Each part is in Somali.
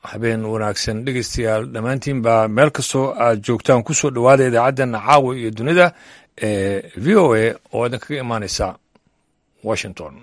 habeen wanaagsan dhegeystayaal dhammaantiinba meel kastoo aad joogtaan ku soo dhowaada idaacaddan caawa iyo dunida ee v o a oo idin kaga imaaneysa washington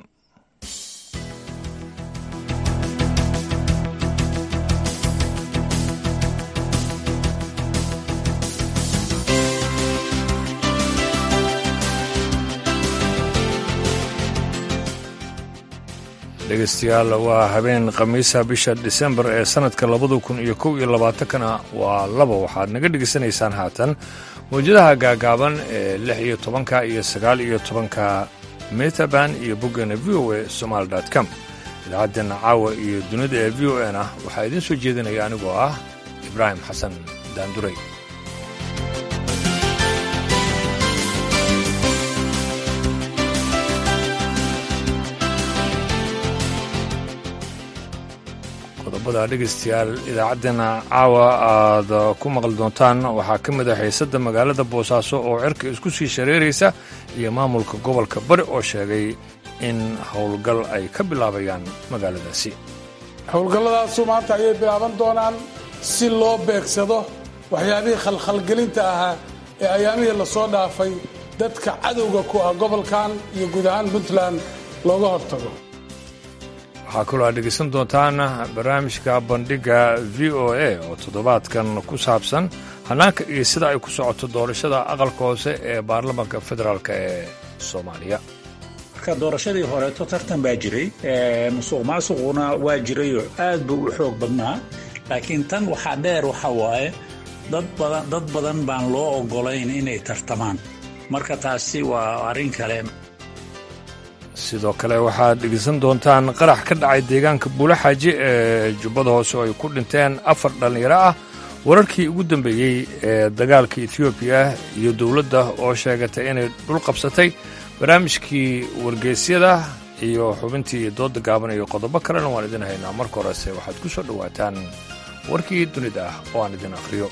dhegeystayaal waa habeen khamiisa bisha disembar ee sanadka labada kun iyo kow iyo labaatankana waa laba waxaad naga dhegeysanaysaan haatan mawjadaha gaagaaban ee lix iyo tobanka iyo sagaal iyo tobanka metaban iyo boggana v o a somaali com idaacaddeena caawa iyo dunida ee v o a na waxaa idiin soo jeedinaya anigoo ah ibraahim xasan daanduray qodobada dhegeystayaal idaacaddeenna caawa aad ku maqli doontaan waxaa ka mid ah xiisadda magaalada boosaaso oo cirka isku sii shareeraysa iyo maamulka gobolka bari oo sheegay in howlgal ay ka bilaabayaan magaaladaasi howlgalladaasu maanta ayay bilaaban doonaan si loo beegsado waxyaabihii khalkhalgelinta ahaa ee ayaamihii lasoo dhaafay dadka cadowga ku ah gobolkan iyo guud ahaan puntland looga hortago waxaa kaloo aad dhegeysan doontaan barnaamijka bandhigga v o a oo toddobaadkan ku saabsan hannaanka iyo sida ay ku socoto doorashada aqalka hoose ee baarlamaanka federaalk ee soomaaliya marka doorashadii horeeto tartan baa jiray musuq maasuquna waa jirayoo aad buu u xoog badnaa laakiin tan waxaa dheer waxa waaye dad badan baan loo oggolayn inay tartamaan marka taasi waa arrin kale sidoo kale waxaad dhegeysan doontaan qarax ka dhacay deegaanka buulaxaaji ee jubbada hoose oo ay ku dhinteen afar dhallinyaro ah wararkii ugu dambeeyey ee dagaalka etoobiya iyo dowladda oo sheegatay inay dhul qabsatay barnaamijkii wargeysyada iyo xubintii dooda gaaban iyo qodobo kalena waan idin haynaa marka horese waxaad ku soo dhowaataan warkii dunida ah oo aan idin akhriyo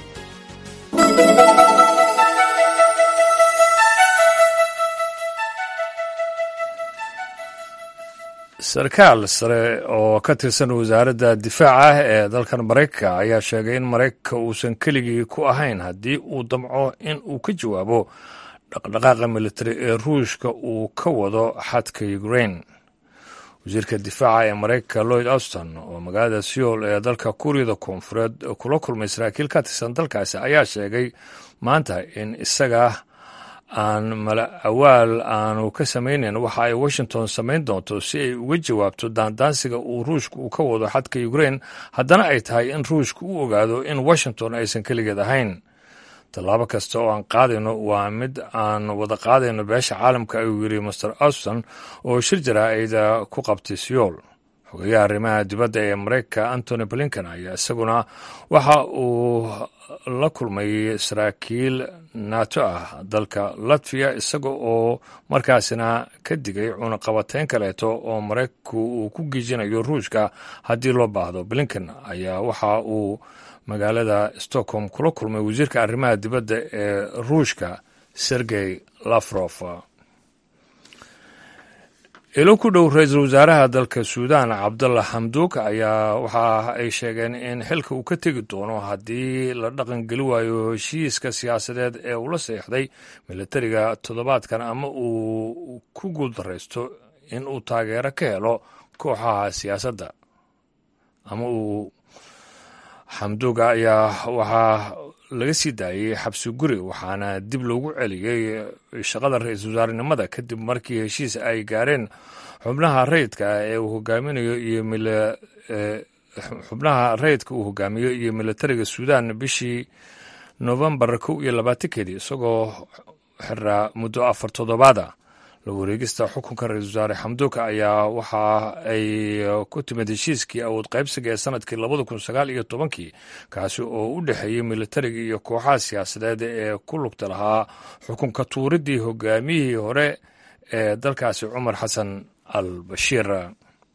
sarkaal sare oo ka tirsan wasaaradda difaaca ee dalkan maraykanka ayaa sheegay in maraykanka uusan keligii ku ahayn haddii uu damco in uu ka jawaabo dhaqdhaqaaqa militari ee ruushka uu ka wado xadka ukrain wasiirka difaaca ee maraykanka lloyd auston oo magaalada seoul ee dalka kuuriyada koonfureed kula kulmay saraakiil ka tirsan dalkaasi ayaa sheegay maanta in isaga aan mala awaal aanu ka samaynayn waxa ay washington samayn doonto si ay uga jawaabto daandaansiga uu ruushka uu ka wado xadka ukrain haddana ay tahay in ruushka u ogaado in washington aysan keligeed ahayn tallaabo kasta oo aan qaadayno waa mid aan wada qaadayno beesha caalamka ayuu yidhi master auston oo shir jaraa'ida ku qabtay seoul xogeyaha arrimaha dibadda ee maraykanka antony blinken ayaa isaguna waxa uu la kulmay saraakiil nato ah dalka latviya isaga oo markaasina ka digay cunaqabateyn kaleeto oo maraykanku uu ku giijinayo ruushka haddii loo baahdo blinken ayaa waxa uu magaalada stockholm kula kulmay wasiirka arrimaha dibadda ee ruushka sergey lafrof ilo ku dhow ra-iisul wasaaraha dalka suudaan cabdalla xamduuk ayaa waxa ay sheegeen in xilka uu ka tegi doono haddii la dhaqangeli waayo heshiiska siyaasadeed ee uu la seexday militariga toddobaadkan ama uu ku guuldaraysto in uu taageero ka helo kooxaha siyaasadda ama uu xamduuga ayaa waxaa laga sii daayey xabsi guri waxaana dib loogu celiyey shaqada ra-iisul wasaarenimada kadib markii heshiis ay gaareen xubnaha rayidka ee uu hogaaminayo iyo xubnaha rayidka uu hogaamiyo iyo militariga suudan bishii novembar kow iyo labaatankeedii isagoo xiraa muddo afar toddobaada la wareegista xukunka ra-iisul wasaare xamduuka ayaa waxa ay ku timid heshiiskii awood qaybsiga ee sanadkii labada kun sagaal iyo tobankii kaasi oo u dhexeeyey militariga iyo kooxaha siyaasadeed ee ku lugta lahaa xukunka tuuridii hogaamiyihii hore ee dalkaasi cumar xasan al bashiir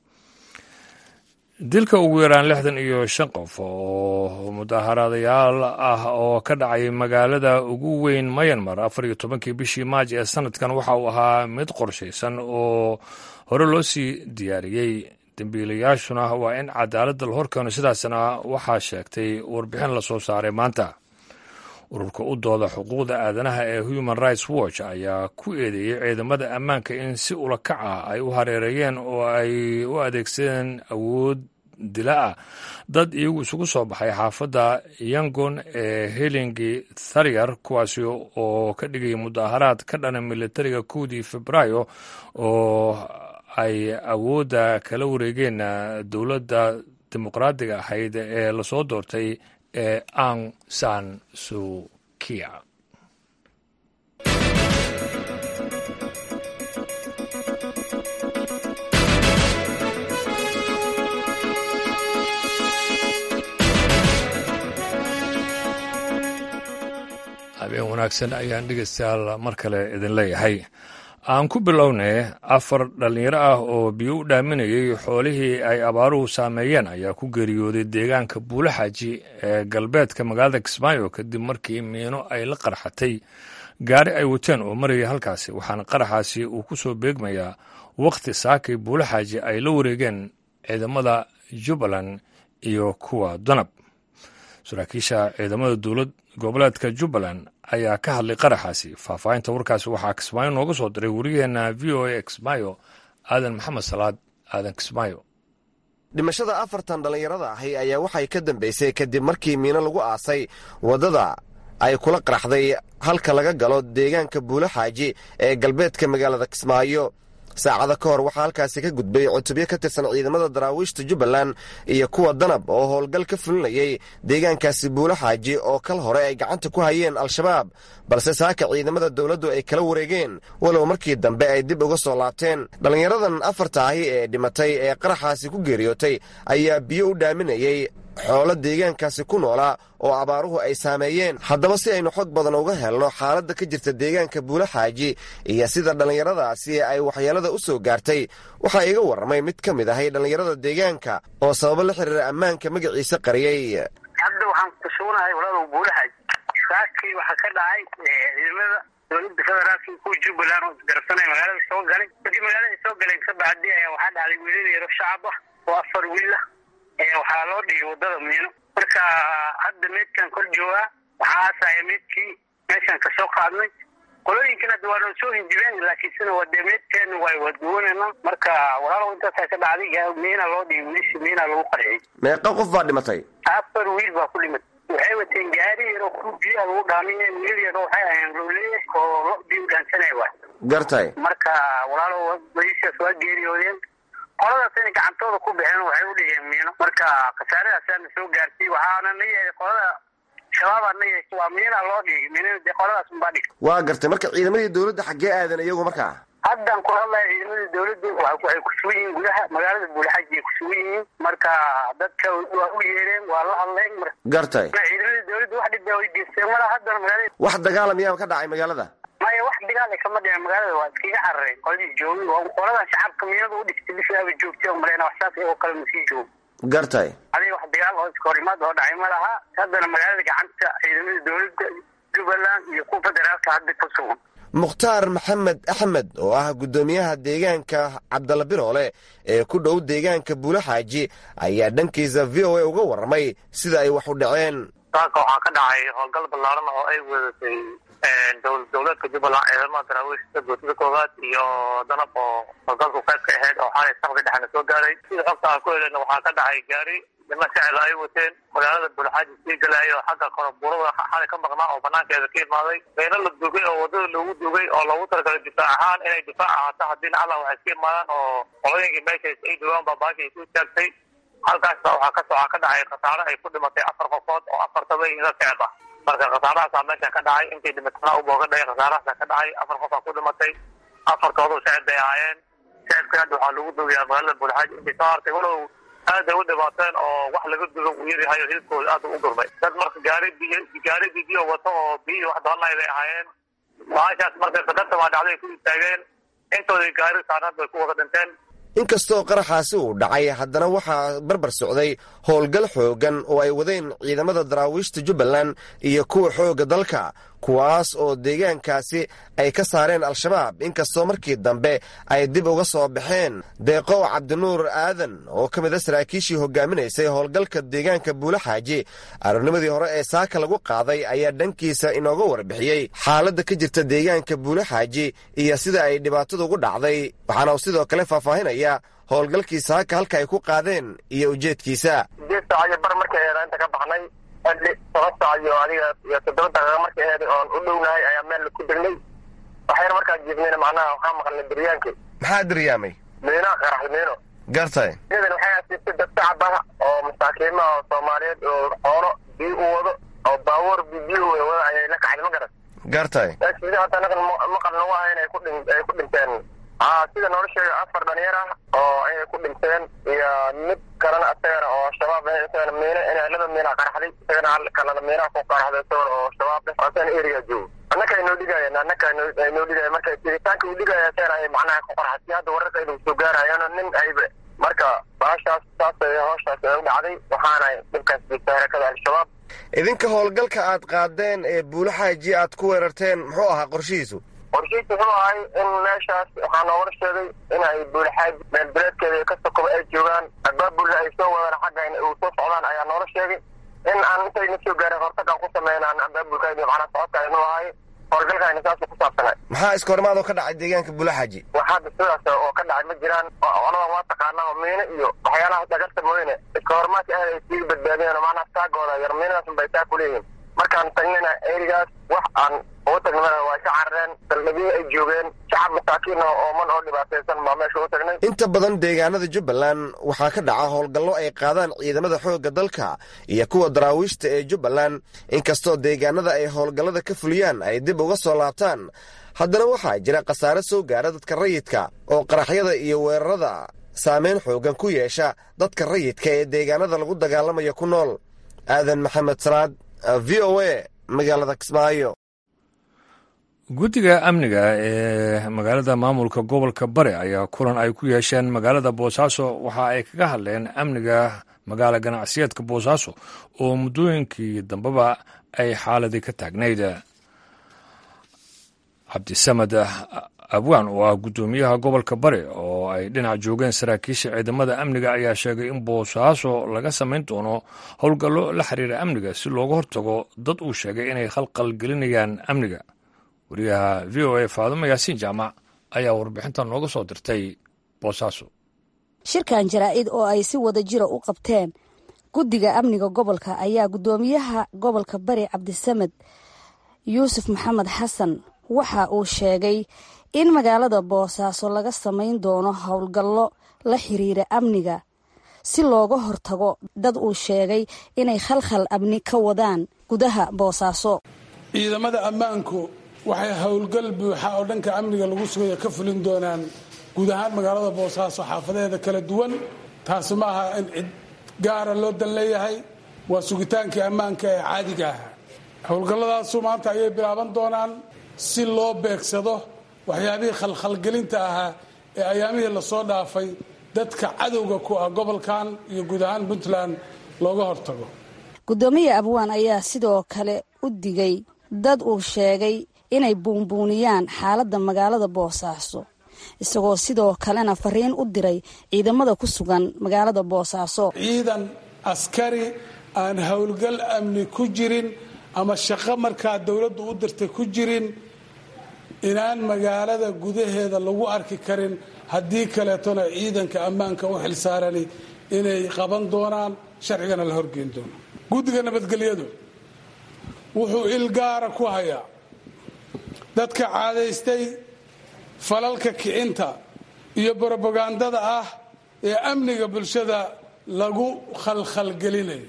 dilka ugu yaraan lixdan iyo shan qof oo mudaaharaadayaal ah oo ka dhacay magaalada ugu weyn mayanmar afar iyo tobankii bishii maaj ee sanadkan waxa uu ahaa mid qorshaysan oo hore loo sii diyaariyey dembiilayaashuna waa in cadaaladda la horkeeno sidaasna waxaa sheegtay warbixin lasoo saaray maanta ururka u dooda xuquuqda aadanaha ee human rights watch ayaa ku eedeeyey ciidamada ammaanka in si ula kac ah ay u hareereeyeen oo ay u adeegsadeen awood dila ah dad iyagu isugu soo baxay xaafadda yangon ee helingi tharyar kuwaasi oo ka dhigaya mudaharaad ka dhana militariga kowdii februaayo oo ay awoodda kala wareegeen dowladda dimuqraadiga ahayd ee lasoo doortay ee ang san sukia habeen wanaagsan ayaan dhegeystayaal mar kale idin leeyahay aan ku bilownay afar dhallinyaro ah oo biyo u dhaaminayay xoolihii ay abaaruhu saameeyeen ayaa ku geeriyooday deegaanka buulaxaaji ee galbeedka magaalada kismaayo kadib markii miino ay la qarxatay gaari ay wateen oo marayay halkaasi waxaana qaraxaasi uu ku soo beegmayaa wakhti saakay buulaxaaji ay la wareegeen ciidamada jubbaland iyo kuwa danab saraakiisha ciidamada dowlad goboleedka jubbaland ayaa ka hadlay qaraxaasi faahfaahinta warkaasi waxaa kismaayo nooga soo diray wariyaheena v o a kismaayo aadan maxamed salaad aadan kismaayo dhimashada afartan dhallinyarada ahi ayaa waxay ka dambaysay kadib markii miino lagu aasay waddada ay kula qaraxday halka laga galo deegaanka buulaxaaji ee galbeedka magaalada kismaayo saacada ka hor waxaa halkaasi ka gudbay cutubyo ka tirsan ciidamada daraawiishta jubbaland iyo kuwa danab oo howlgal ka fulinayay deegaankaasi buulaxaaji oo kal hore ay gacanta ku hayeen al-shabaab balse saaka ciidamada dowladdu ay kala wareegeen walow markii dambe ay dib uga soo laabteen dhallinyaradan afarta ahi ee dhimatay ee qaraxaasi ku geeriyootay ayaa biyo u dhaaminayay xoolo deegaankaasi ku noolaa oo abaaruhu ay saameeyeen haddaba si aynu xog badan uga helno xaaladda ka jirta deegaanka buulaxaaji iyo sida dhallinyaradaasi ay waxyeelada u soo gaartay waxaa iga warramay mid ka mid ahay dhallinyarada deegaanka oo sababo la xiriira ammaanka magaciisa qariyey hadda waxaan ku sugnahay walaalow buulaxaaji saakii waxaa ka dhacay ciidamada dowladda federaalka kuwa jubbaland oo isgarabsanaya magaalada soo galay markii magaalada soo galeen ka bacdi ayaa waxaa dhacday wiilal yaro shacab ah oo afar wiil ah waxaa loo dhigay wadada miino marka hadda meydkan kor joogaa waxaa aasaya meydkii meeshaan kasoo qaadnay qolooyinkan hadda waa noo soo hinjibeen laakiinsena waa dee meydkeena waa waduwanayna marka walaalow intaasaa ka dhacday miina loo dhigay wiilishi miina lagu qarxiyey meeqa qof baa dhimatay afar wiil baa ku dhimatay waxay wateen gaari yar oo ku biyaha lagu dhaamiye wiil yar oo waxay ahayeen lowleye oo lo biyo dhaansanaya waay gartay marka walaalow wadiishaas waa geeriyoodeen qoladaas inay gacantooda ku baxeen waxay u dhigeen miino marka khasaaradaasana soo gaartay waxaana na yahay qolada shabaabaa na yahay waa miina loo dhigay miinada dee qoladaas unbaa dhig waa gartay marka ciidamadii dowladda xaggee aadan iyagu markaa haddan ku hadlaya ciidamada dowladda waxay ku sugan yihiin gudaha magaalada buulaxaaji ay ku sugan yihiin marka dadka waa u yeereen waa la hadleen gartay ciidamada dowladda wax dhibaa way geysteen mala haddana magaalada wax dagaala miyaa ka dhacay magaalada maya wax dagaala kama dhicin magaalada waa iskaga carareen qoladii joogay qoladan shacabka miinada u dhigtay bishaaba joogtay oo maleyna wax saas oo kale masii joogo gartay adiga wax dagaal oo iska horimaad oo dhacay ma laha haddana magaalada gacanta ciidamada dowladda jubbaland iyo kuwa federaalka hadda ku sugan mukhtaar maxamed axmed oo ah guddoomiyaha deegaanka cabdalla biroole ee ku dhow deegaanka buulaxaaji ayaa dhankiisa v o a uga warramay sida ay wax u dhaceen saaka waxaa ka dhacay howlgal ballaaran oo ay wadatay dowladka jubbaland ciidamada daraawiishta guutada koowaad iyo danab oo howlgalku qayb ka ahayd oo xalay saqdi dhexna soo gaaray sida xogta aan ku helena waxaa ka dhacay gaari niman shacil ay wateen magaalada buulxaaji sii galaayo xagga korobuurada xalay ka maqnaa oo banaankeeda ka imaaday meelo la dugay oo wadada loogu dugay oo loogu talagalay difaac ahaan inay difaac ahaato haddiina alla waxay iska imaadaan oo qolooyinkii meeshaas ay dugaan baa baasha ay ku istaagtay halkaas waxaa ka waxaa ka dhacay khasaare ay ku dhimatay afar qofood oo afartaba ila shacib ah marka khasaarahaasaa meesha ka dhacay intii dhimatana ubooga dhacay khasaarahaasaa ka dhacay afar qof aa ku dhimatay afartoodu shacib bay ahaayeen shacibka hadda waxaa lagu dugayaa magaalada buulxaaji intay soo hartay walow aad ay u dhibaateen oo wax laga dugo uu yaryahay oo hilibkooda aad u gurmay dad marka gaari biyo gaari biyo wato oo biyo wax doonay bay ahaayeen baashaas marka qadarta baa dhacday ku istaageen intoodii gaari saarnaad bay ku wada dhinteen inkastoo qaraxaasi uu dhacay haddana waxaa barbar socday howlgal xooggan oo ay wadeen ciidamada daraawiishta jubbaland iyo kuwa xoogga dalka kuwaas oo deegaankaasi ay ka saareen al-shabaab inkastoo markii dambe ay dib uga soo baxeen deeqow cabdinuur aadan oo ka mid a saraakiishii hogaaminaysay howlgalka deegaanka buulaxaaji aroornimadii hore ee saaka lagu qaaday ayaa dhankiisa inooga warbixiyey xaaladda ka jirta deegaanka buulaxaaji iyo sida ay dhibaatadu ugu dhacday waxaana uu sidoo kale faahfaahinaya howlgalkii saaka halka ay ku qaadeen iyo ujeedkiisa sideed saac iyo bar markay eeda inta ka baxnay xilli toban saac iyo adiga iyo toddoba daqiiqa markay eeda oon u dhownahay ayaa meel ku degnay waxayna markaa jiifnayna macnaha waxaa maqalnay daryaankii maxaa diryaamay miinaa qaraxda miino gartay iyadan waxay asiibtay dad shacab ah oo masaakiimaha oo soomaaliyeed oo xoolo biyo u wado oo baabuur biyo wada ayay la kacday ma garan gartay sida hata anagan maqal nagu ahayn ay ku dhin ay ku dhinteen haa sida noola sheegay afar dhalinyar ah oo inay ku dhinteen iyo mid kalena isagana oo shabaab ah isagana miina inay laba miina qaraxday isagana hal kalena miinaha ku qaraxday isagana oo shabaab ah asagana area joogo annaka ay noo dhigayeen annaka ay noo dhigayeen marka tiritaanka uu dhigaya isagana ay macnaha ku qaraxday hadda wararka inuu soo gaarayaan nin ayba marka baashaas saas ay hawshaas ay u dhacday waxaana dhibkaas jirta harakada al-shabaab idinka howlgalka aad qaadeen ee buulaxaaji aad ku weerarteen muxuu ahaa qorshihiisu qorshihiisu wuxuu ahay in meeshaas waxaa noogala sheegay inay buulaxaaji meel bileedkeeda iyo kasokoba ay joogaan abaabulna ay soo wadaan xagga uu soo socdaan ayaa noola sheegay in aan intayna soo gaarin hortagaan ku sameynaan abaabulkayni macnaa socodka inuu ahay howlgalkayna saasuu ku saabsanay maxaa iska hormaad oo ka dhacay deegaanka buulaxaaji wax hadda sidaas oo ka dhacay ma jiraan coladan waa taqaanaa oo miino iyo waxyaalaha dagarta mooyne iska hormaadka aad ay sii badbaadiyeen oo macnaha taagooda yar miinadaas bay taa ku leeyihiin markaan tagnina erigaas wax aan ugu tagnimana waa ka carareen saldhigyo ay joogeen shacab masaakiin oo ooman oo dhibaataysan baa meesha u tagnay inta badan deegaanada jubbaland waxaa ka dhaca howlgallo ay qaadaan ciidamada xoogga dalka iyo kuwa daraawiishta ee jubbaland inkastoo deegaanada ay howlgallada ka fuliyaan ay dib uga soo laabtaan haddana waxaa jira khasaare soo gaara dadka rayidka oo qaraxyada iyo weerarada saameyn xoogan ku yeesha dadka rayidka ee deegaanada lagu dagaalamaya ku nool aadan maxamed salaad v o a magaalada kismaayo guddiga amniga ee magaalada maamulka gobolka bari ayaa kulan ay ku yeesheen magaalada boosaaso waxa ay kaga hadleen amniga magaala ganacsiyeedka boosaaso oo muddooyinkii dambeba ay xaaladii ka taagnayd cabdisamed abwaan oo ah guddoomiyaha gobolka bari oo ay dhinac joogeen saraakiisha ciidamada amniga ayaa sheegay in boosaaso laga samayn doono howlgallo la xiriira amniga si looga hortago dad uu sheegay inay khalqal gelinayaan amniga wariyaha v o a faadumo yaasiin jaamac ayaa warbixintan nooga soo dirtay boosaaso shirkan jaraa'id oo ay si wada jira u qabteen guddiga amniga gobolka ayaa guddoomiyaha gobolka bari cabdisamed yuusuf maxamed xasan waxa uu sheegay in magaalada boosaaso laga samayn doono howlgallo la xiriira amniga si looga hortago dad uu sheegay inay khalkhal amni ka wadaan gudaha boosaaso ciidamada ammaanku waxay howlgal buuxa oo dhanka amniga lagu sugayo ka fulin doonaan guud ahaan magaalada boosaaso xaafadeeda kala duwan taasi ma aha in cid gaara loo dan leeyahay waa sugitaankii ammaanka ee caadiga ah howlgalladaasu maanta ayay bilaaban doonaan si loo beegsado waxyaabihii khalkhalgelinta ahaa ee ayaamihii lasoo dhaafay dadka cadowga ku ah gobolkan iyo guud ahaan puntland looga hortago guddoomiya abwaan ayaa sidoo kale u digay dad uu sheegay inay buunbuuniyaan xaaladda magaalada boosaaso isagoo sidoo kalena fariin u diray ciidamada ku sugan magaalada boosaaso ciidan askari aan howlgal amni ku jirin ama shaqo markaa dowladdu u dirtay ku jirin inaan magaalada gudaheeda lagu arki karin haddii kaleetona ciidanka ammaanka u xilsaarani inay qaban doonaan sharcigana la horgeyn doono guddiga nabadgelyadu wuxuu il gaara ku hayaa dadka caadaystay falalka kicinta iyo brobagandada ah ee amniga bulshada lagu khalkhalgelinayo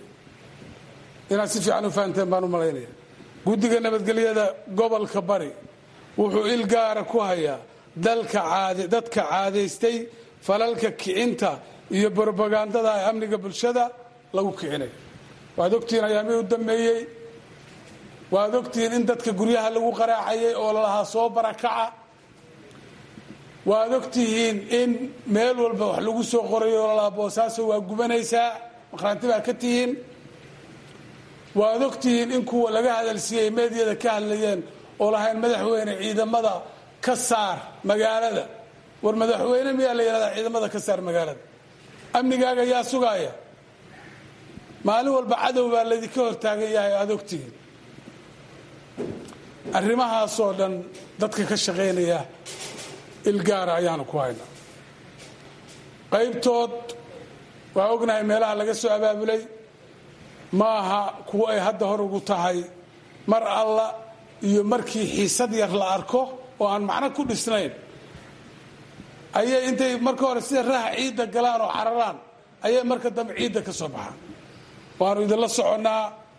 inaad si fiican u fahanteen baan u malaynaya guddiga nabadgelyada gobolka bari wuxuu il gaara ku hayaa dalka dadka caadaystay falalka kicinta iyo brobagandada ee amniga bulshada lagu kicinayo waad ogtihiin ayaamihii u dambeeyey waad ogtihiin in dadka guryaha lagu qaraacayay oo lalahaa soo barakaca waad ogtihiin in meel walba wax lagu soo qorayo oo lalahaa boosaaso waa gubanaysaa maqhraanti baa ka tihiin waad ogtihiin in kuwa laga hadalsiiyey meediyada ka hadlayeen oo lahayn madaxweyne ciidamada ka saar magaalada war madaxweyne miyaa la yidhahdaa ciidamada ka saar magaalada amnigaaga yaa sugaaya maalin walba cadow baa laydinka hortaagan yahay aada ogtihiin arrimahaasoo dhan dadka ka shaqaynaya ilgaara ayaanu ku haynaa qaybtood waa ognahay meelaha laga soo abaabulay ma aha kuwo ay hadda hor ugu tahay mar alla iyo markii xiisad yar la arko oo aan macno ku dhisnayn ayay intay marka hore sida raha ciidda galaan oo cararaan ayay marka dambe ciidda ka soo baxaan waanu idinla soconnaa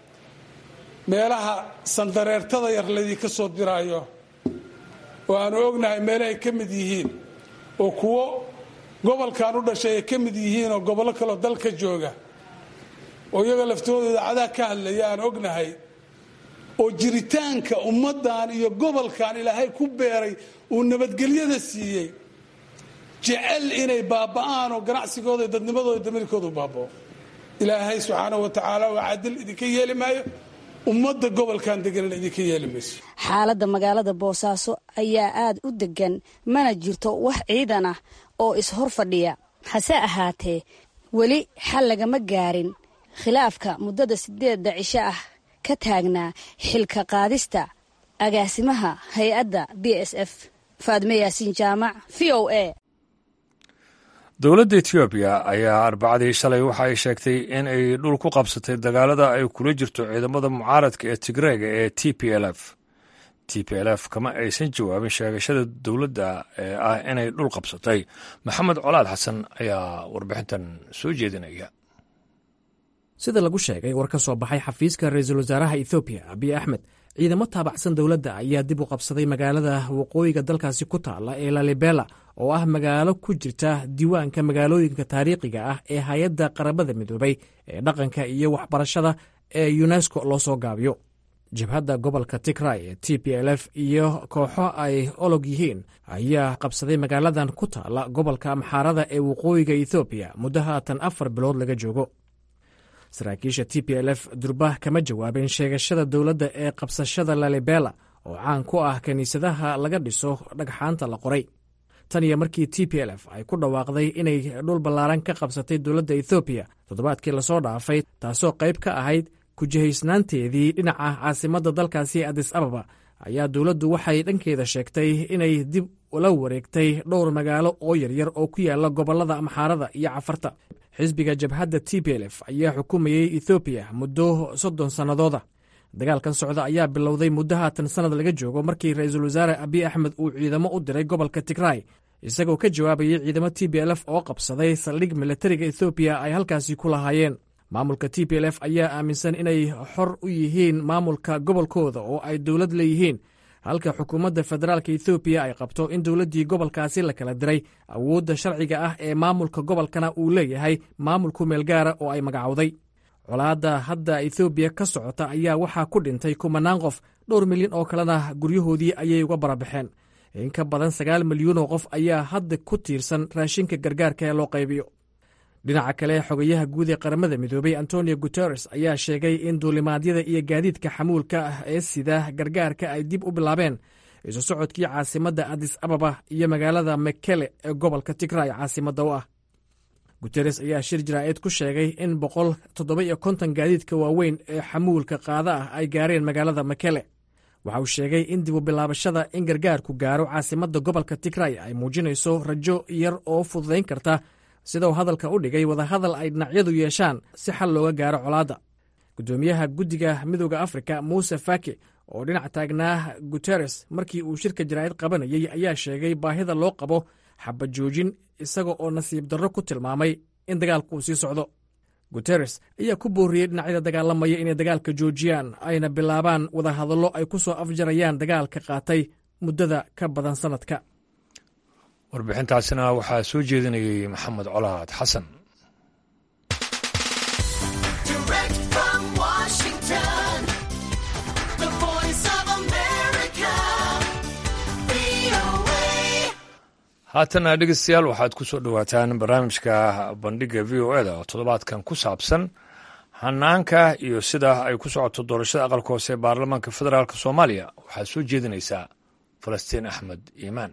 meelaha sandareertada yar laydinka soo diraayo oo aanu ognahay meelahay ka mid yihiin oo kuwo gobolkan u dhashay ay ka mid yihiin oo gobollo kaleo dalka jooga oo iyaga laftooda idaacadaha ka hadlaya aan ognahay oo jiritaanka ummaddan iyo gobolkan ilaahay ku beeray uu nabadgelyada siiyey jecel inay baaba'aan oo ganacsigooda dadnimadooda damirkoodu baabao ilaahay subxaanahu wa tacaala waa cadil idinka yeeli maayo ummadda gobolkan deganan idinka yeeli mayso xaaladda magaalada boosaaso ayaa aad u degan mana jirto wax ciidan ah oo is-hor fadhiya hase ahaatee weli xal lagama gaarin khilaafka muddada sideedda cisho ah ka taagnaa xilka qaadista agaasimaha hay-adda b s f faadme yaasiin jaamac v o a dowladda etoobiya ayaa arbacadii shalay waxa ay sheegtay in ay dhul ku qabsatay dagaalada ay kula jirto ciidamada mucaaradka ee tigreega ee t p l f t p l f kama aysan jawaabin sheegashada dowladda ee ah inay dhul qabsatay maxamed colaad xasan ayaa warbixintan soo jeedinaya sida lagu sheegay war ka soo baxay xafiiska ra-iisul wasaaraha ethoobiya abiy axmed ciidamo taabacsan dowladda ayaa dib u qabsaday magaalada waqooyiga dalkaasi ku taala ee lalibela oo ah magaalo ku jirta diiwaanka magaalooyinka taariikhiga ah ee hay-adda qarabada midoobay ee dhaqanka iyo waxbarashada ee yunesko loo soo gaabiyo jabhadda gobolka tigray ee t p l f iyo kooxo ay olog yihiin ayaa qabsaday magaaladan ku taala gobolka amxaarada ee waqooyiga ethoobiya muddo haatan afar bilood laga joogo saraakiisha t p l f durbah kama jawaabeen sheegashada dowladda ee qabsashada lalibela oo caan ku ah kiniisadaha laga dhiso dhagxaanta la qoray tan iyo markii t p l f ay ku dhawaaqday inay dhul ballaaran ka qabsatay dowladda ethoobiya toddobaadkii lasoo dhaafay taasoo qayb ka ahayd kujihaysnaanteedii dhinaca caasimadda dalkaasi adis ababa ayaa dowladdu waxay dhankeeda sheegtay inay dib ula wareegtay dhowr magaalo oo yaryar oo ku yaala gobollada amxaarada iyo cafarta xisbiga jabhadda t p l f ayaa xukumayey ethoobiya muddo soddon sannadooda dagaalkan socda ayaa bilowday muddo haatan sannad laga joogo markii ra-iisul wasaare abiy axmed uu ciidamo u diray gobolka tigray isagoo ka jawaabayay ciidamo t p l f oo qabsaday saldhig milatariga ethoobiya ay halkaasi ku lahaayeen maamulka t p l f ayaa aaminsan inay xor u yihiin maamulka gobolkooda oo ay dowlad leeyihiin halka xukuumadda federaalka ethoobiya ay qabto in dowladdii gobolkaasi la kala diray awoodda sharciga ah ee maamulka gobolkana uu leeyahay maamulku meelgaara oo ay magacowday colaadda hadda ethoobiya ka socota ayaa waxaa ku dhintay kumanaan qof dhowr milyan oo kalena guryahoodii ayay uga barabaxeen in ka badan sagaal milyuunoo qof ayaa hadda ku tiirsan raashinka gargaarka ee loo qaybiyo dhinaca kale xogayaha guud ee qaramada midoobay antonio guteres ayaa sheegay in duulimaadyada iyo gaadiidka xamuulka ah ee sida gargaarka ay dib u bilaabeen isu socodkii caasimadda adis ababa iyo magaalada mekele ee gobolka tigray caasimadda u ah guteres ayaa shir jaraa'id ku sheegay in boqol toddoba iyo konton gaadiidka waaweyn ee xamuulka qaada ah ay gaareen magaalada mekele waxa uu sheegay in dib u bilaabashada in gargaarku gaaro caasimadda gobolka tigray ay muujinayso rajo yar oo fududayn karta sida uu hadalka u dhigay wadahadal ay dhinacyadu yeeshaan si xal looga gaaro colaadda guddoomiyaha guddiga midooda afrika muuse faki oo dhinac taagnaa guteres markii uu shirka jaraa'id qabanayey ayaa sheegay baahida loo qabo xabajoojin isaga oo nasiib darro ku tilmaamay in dagaalku uu sii socdo guteres ayaa ku booriyey dhinacyada dagaalamaya inay dagaalka joojiyaan ayna bilaabaan wadahadallo ay ku soo afjarayaan dagaalka qaatay muddada ka badan sannadka warbixintaasina waxaa soo jeedinayay maxamed colaad xasan haatana dhegeystayaal waxaad ku soo dhowaataan barnaamijka bandhigga v o eda oo toddobaadkan ku saabsan hanaanka iyo sida ay ku socoto doorashada aqalka hoose ee baarlamaanka federaalk soomaaliya waxaa soo jeedinaysaa falastiin axmed iimaan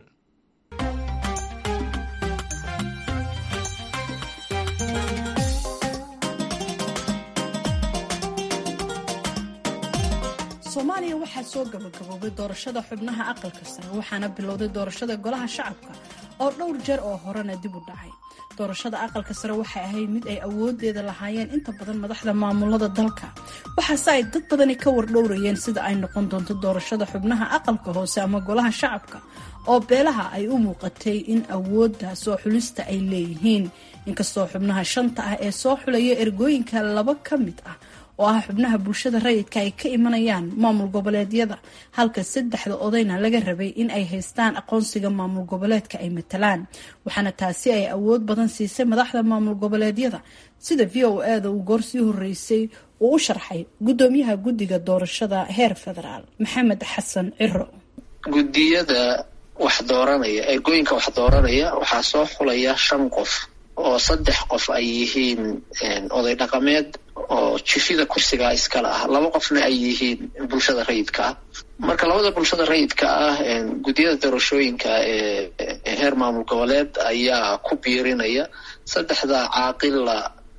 soomaaliya waxaa soo gabagaboobay doorashada xubnaha aqalka sare waxaana bilowday doorashada golaha shacabka oo dhowr jeer oo horena dib u dhacay doorashada aqalka sare waxay ahayd mid ay awoodeeda lahaayeen inta badan madaxda maamulada dalka waxaase ay dad badani ka wardhowrayeen sida ay noqon doonto doorashada xubnaha aqalka hoose ama golaha shacabka oo beelaha ay u muuqatay in awoodda soo xulista ay leeyihiin inkastoo xubnaha shanta ah ee soo xulaya ergooyinka laba ka mid ah oo ah xubnaha bulshada rayidka ay ka imanayaan maamul goboleedyada halka saddexda odayna laga rabay in ay haystaan aqoonsiga maamul goboleedka ay matalaan waxaana taasi ay awood badan siisay madaxda maamul goboleedyada sida v o e da uu goor sii horeysay uu u sharxay gudoomiyaha guddiga doorashada heer federaal maxamed xasan ciro guddiyada wax dooranaya ergooyinka wax dooranaya waxaa soo xulaya shan qof oo saddex qof ay yihiin oday dhaqameed oo jifida kursigaa iskale ah laba qofna ay yihiin bulshada rayidka ah marka labada bulshada rayidka ah guddiyada doorashooyinka ee heer maamul goboleed ayaa ku biirinaya saddexda caaqilla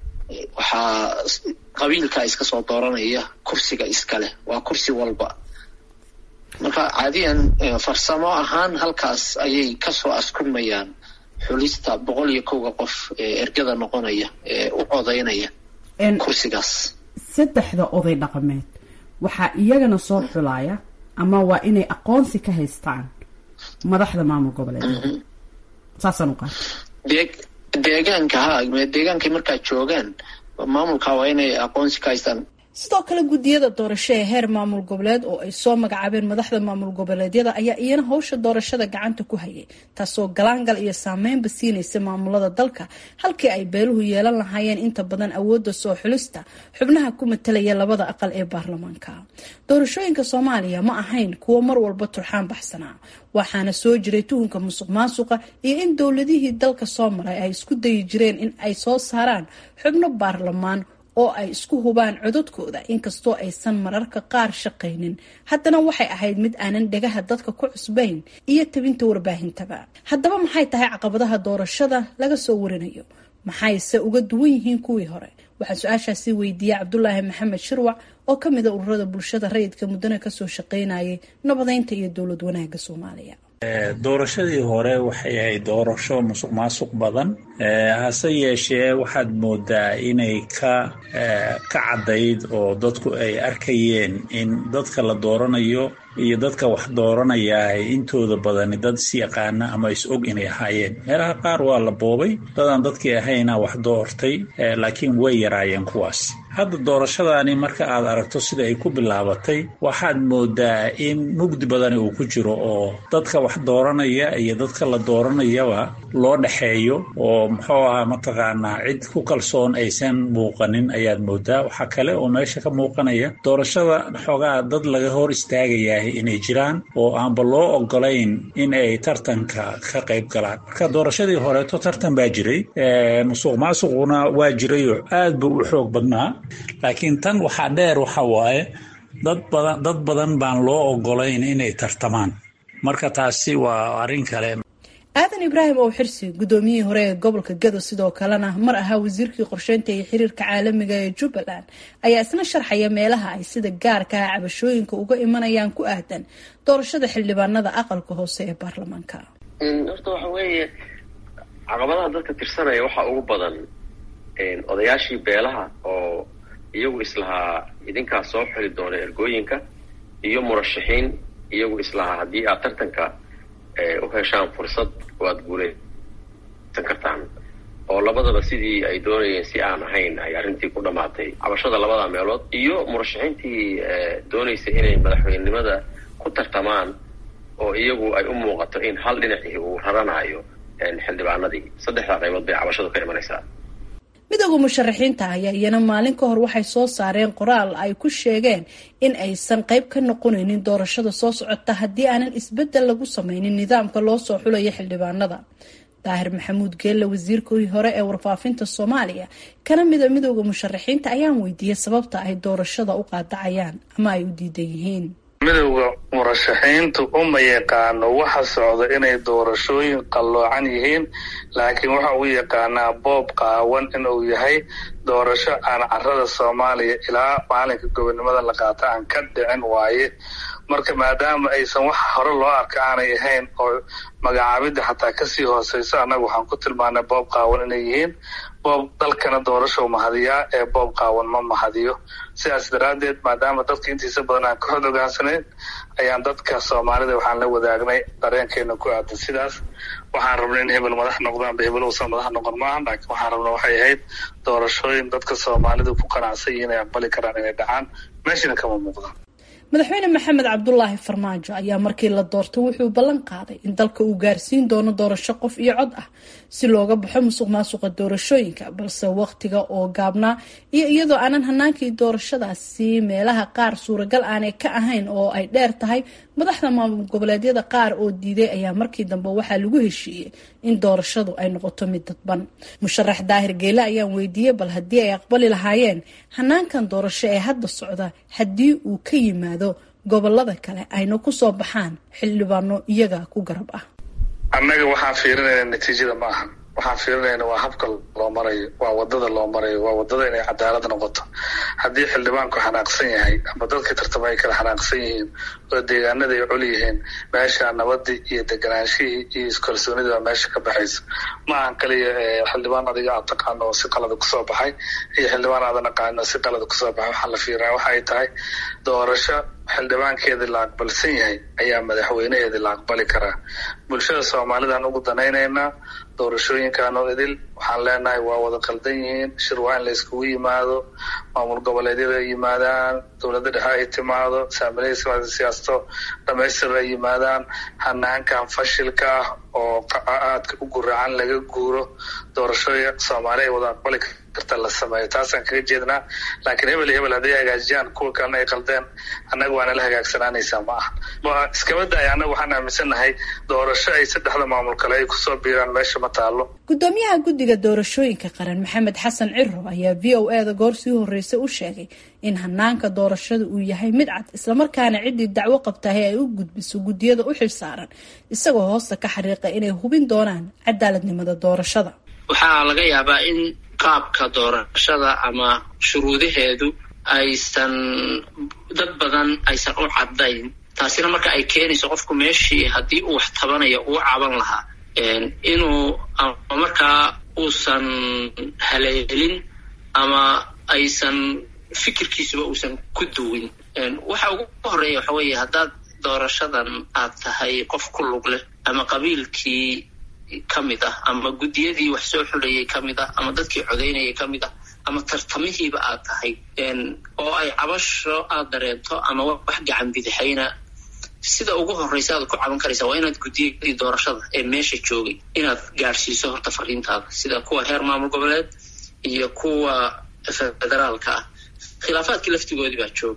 waxaa qabiilka iska soo dooranaya kursiga iskaleh waa kursi walba marka caadiyan farsamo ahaan halkaas ayay kasoo askumayaan xulista boqol iyo kowga qof ee ergada noqonaya ee u codaynaya kursigaas saddexda oday dhaqameed waxaa iyagana soo xulaya ama waa inay aqoonsi ka haystaan madaxda maamul goboleed saasaan u qaata dee deegaanka ha deegaankay markaa joogaan maamulka waa inay aqoonsi ka haystaan sidoo kale guddiyada doorasho ee heer maamul goboleed oo ay soo magacaabeen madaxda maamul goboleedyada ayaa iyana howsha doorashada gacanta ku hayay taasoo galaangal iyo saameynba siinaysa maamulada dalka halkii ay beeluhu yeelan lahaayeen inta badan awoodda soo xulista xubnaha ku matalaya labada aqal ee baarlamaanka doorashooyinka soomaaliya ma ahayn kuwo mar walba turxaan baxsanaa waxaana soo jiray tuhunka musuq maasuqa iyo in dowladihii dalka soo maray ay isku dayi jireen in ay soo saaraan xubno baarlamaan oo ay isku hubaan cododkooda inkastoo aysan mararka qaar shaqaynin haddana waxay ahayd mid aanan dhagaha dadka ku cusbayn iyo tabinta warbaahintaba haddaba maxay tahay caqabadaha doorashada laga soo warinayo maxayse uga duwan yihiin kuwii hore waxaa su-aashaasi weydiiyey cabdulaahi maxamed shirwac oo ka mida ururada bulshada rayidka muddana kasoo shaqaynayay nabadeynta iyo dowlad wanaagga soomaaliya doorashadii hore waxay ahayd doorasho musuq maasuq badan hase yeeshee waxaad moodaa inay ka ka caddayd oo dadku ay arkayeen in dadka la dooranayo iyo dadka wax dooranaya intooda badani dad is yaqaana ama is og inay ahaayeen meelaha qaar waa la boobay dadaan dadkii ahayna wax doortay laakiin way yaraayeen kuwaas hadda doorashadani marka aad aragto sida ay ku bilaabatay waxaad moodaa in mugdi badani uu ku jiro oo dadka wax dooranaya iyo dadka la dooranayaba loo dhexeeyo oo muxuu ahaa mataqaanaa cid ku kalsoon aysan muuqanin ayaad moodaa waxaa kale oo meesha ka muuqanaya doorashada xoogaa dad laga hor istaagayaa inay jiraan oo aanba loo ogolayn in ay tartanka ka qayb galaan marka doorashadii horeeto tartan baa jiray musuq maasuquna waa jirayoo aad buu u xoog badnaa laakiin tan waxaa dheer waxa waaye dad badan dad badan baan loo ogolayn inay tartamaan marka taasi waa arrin kale aadan ibraahim oo xirsi gudoomiyihii hore ee gobolka gado sidoo kalena mar ahaa wasiirkii qorsheynta iyo xiriirka caalamiga ee jubbaland ayaa isna sharxaya meelaha ay sida gaarka ah cabashooyinka uga imanayaan ku aadan doorashada xildhibaanada aqalka hoose ee baarlamaanka horta waxa weeye caqabadaha dadka tirsanaya waxaa ugu badan odayaashii beelaha oo iyagu islahaa idinkaa soo xili doona ergooyinka iyo murashaxiin iyagu islahaa haddii aad tartanka u heshaan fursad oo aada guulaysan kartaan oo labadaba sidii ay doonayeen si aan ahayn ay arrintii ku dhammaatay cabashada labada meelood iyo murashaxiintii doonaysa inay madaxweynenimada ku tartamaan oo iyagu ay u muuqato in hal dhinacii uu raranayo xildhibaanadii saddexdaa qaybood bay cabashadu ka imanaysaa midooda musharaxiinta ayaa iyana maalin ka hor waxay soo saareen qoraal ay ku sheegeen in aysan qayb ka noqonaynin doorashada soo socota haddii aanan isbeddel lagu sameynin nidaamka loo soo xulayo xildhibaanada daahir maxamuud geelle wasiirkii hore ee warfaafinta soomaaliya kana mida midooda musharaxiinta ayaan weydiiyey sababta ay doorashada u qaadacayaan ama ay u diidan yihiin midowda murashaxiintu uma yaqaano waxa socda inay doorashooyin qalloocan yihiin laakiin waxa uu yaqaanaa boob qaawan inuu yahay doorasho aan carada soomaaliya ilaa maalinka gobonimada la qaata aan ka dhicin waaye marka maadaama aysan wax hore loo arka aanay ahayn oo magacaabidda xataa kasii hooseyso annaga waxaan ku tilmaanay boob qaawan inay yihiin boob dalkana doorashou mahadiyaa ee boob qaawan ma mahadiyo sidaas daraaddeed maadaama dadka intiisa badan aan ka xod ogaansanayn ayaan dadka soomaalida waxaan la wadaagnay dareenkeena ku aadan sidaas waxaan rabnay in hebel madax noqdaanba hebel uusan madax noqon maaha laakiin waxaan rabna waxay ahayd doorashooyin dadka soomaalida ku qanacsan yihiin ay aqbali karaan inay dhacaan meeshana kama muuqdaan madaxweyne maxamed cabdulaahi farmaajo ayaa markii la doortay wuxuu ballan qaaday in dalka uu gaarsiin doono doorasho qof iyo cod ah si looga baxo musuq maasuqa doorashooyinka balse waqtiga oo gaabnaa iyo iyadoo aanan hanaankii doorashadaasi meelaha qaar suuragal aanay ka ahayn oo ay dheer tahay madaxda maamul goboleedyada qaar oo diiday ayaa markii dambe waxaa lagu heshiiyey in doorashadu ay noqoto mid dadban musharax daahir geele ayaan weydiiyey bal haddii ay aqbali lahaayeen hanaankan doorasho ee hadda socda haddii uu ka yimaado gobolada kale ayna kusoo baxaan xildhibaano iyaga ku garab ah annaga waxaan fiirinayna natiijada ma ahan waxaan fiirinayna waa habka loo marayo waa wadada loo marayo waa wadada inay cadaalad noqoto haddii xildhibaanku xanaaqsan yahay ama dadka tartama ay kala xanaaqsan yihiin oo deegaanada ay col yihiin meesha nabadii iyo deganaanshihii iyo iskalsoonida waa meesha ka baxaysa ma ahan kaliya xildhibaan adiga aad taqaano oo si qalada kusoo baxay iyo xildhibaan aadan aqaano oo si qalada kusoo baxay waxaa la fiirinaya waxa ay tahay doorasho xildhibaankeedii la aqbalsan yahay ayaa madaxweynaheedii la aqbali karaa bulshada soomaalidaan ugu danaynaynaa doorashooyinkan oo idil waxaan leenahay waa wada qaldan yihiin shir waa in la iskugu yimaado maamul goboleedyada ay yimaadaan dowladda dhexe ay timaado saamilayda siyaasato dhamaystir ay yimaadaan hanaankan fashilka ah oo aadka u guraacan laga guuro doorashooya soomaali ay wada aqbali karta la sameeyo taasaan kaga jeednaa laakiin hebel iyo hebel hadday hagaajiyaan kuwa kalena ay qaldeen annaga waana la hagaagsanaanaysaa ma aha iskaba daaya annaga waxaan aaminsannahay doorasho ay saddexda maamul kale ay kusoo biiraan meesha ma taalo gudoomiyaha guddiga doorashooyinka qaran maxamed xasan ciro ayaa v o e da goor sii horreysay u sheegay in hanaanka doorashada uu yahay mid cad islamarkaana ciddii dacwo qabtahay ay u gudbiso guddiyada u xilsaaran isagoo hoosta ka xariiqa inay hubin doonaan cadaaladnimada doorashada waxaa laga yaabaa in qaabka doorashada ama shuruudaheedu aysan dad badan aysan u caddayn taasina marka ay keenayso qofku meeshii haddii uu wax tabanayo uu caban lahaa inuu ama markaa uusan haleelin ama aysan fikirkiisuba uusan ku duwin waxa ugu horeeya waxa weeye haddaad doorashadan aad tahay qof ku lug leh ama qabiilkii ka mid ah ama guddiyadii wax soo xulayay ka mid ah ama dadkii codaynayay ka mid ah ama tartamihiiba aad tahay oo ay cabasho aad dareento ama wax gacan bidixayna sida ugu horreysa aad ku caban karaysa waa inaad guddiyadii doorashada ee meesha joogay inaad gaadhsiiso horta fariintaada sida kuwa heer maamul goboleed iyo kuwa federaalka ah khilaafaadkii laftigoodii baa jooga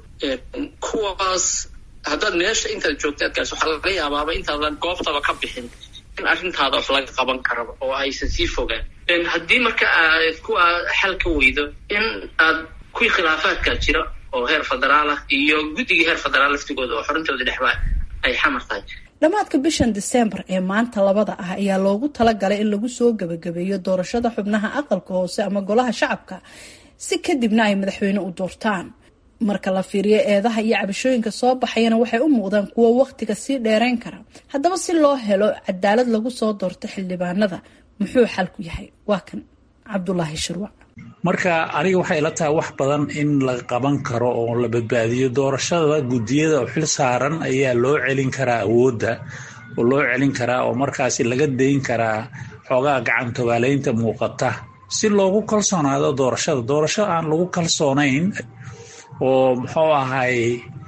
kuwaas haddaad meesha intaad joogta aad gaarso waxaa laga yaabaaba intaadan goobtaba ka bixin in arrintaada wax laga qaban karaba oo aysan sii fogaan haddii marka aad kuwa xal ka weydo in aad kuwii khilaafaadka jira oo heer federaal ah iyo guddigii heer federaal laftigooda oo xorintooda dhexbaa ay xamar tahay dhammaadka bishan diseembar ee maanta labada ah ayaa loogu talagalay in lagu soo gebagabeeyo doorashada xubnaha aqalka hoose ama golaha shacabka si kadibna ay madaxweyne u doortaan marka la fiiriyo eedaha iyo cabashooyinka soo baxayana waxay u muuqdaan kuwo wakhtiga sii dheerayn kara haddaba si loo helo cadaalad lagu soo doorto xildhibaanada muxuu xalku yahay waa kan cabdulaahi shirwac marka aniga waxay ila tahay wax badan in la qaban karo oo la badbaadiyo doorashada guddiyada oo xil saaran ayaa loo celin karaa awoodda oo loo celin karaa oo markaasi laga dayn karaa xoogaa gacan tobaaleynta muuqata si loogu kalsoonaado doorashada doorasho aan lagu kalsoonayn oo muxuu ahay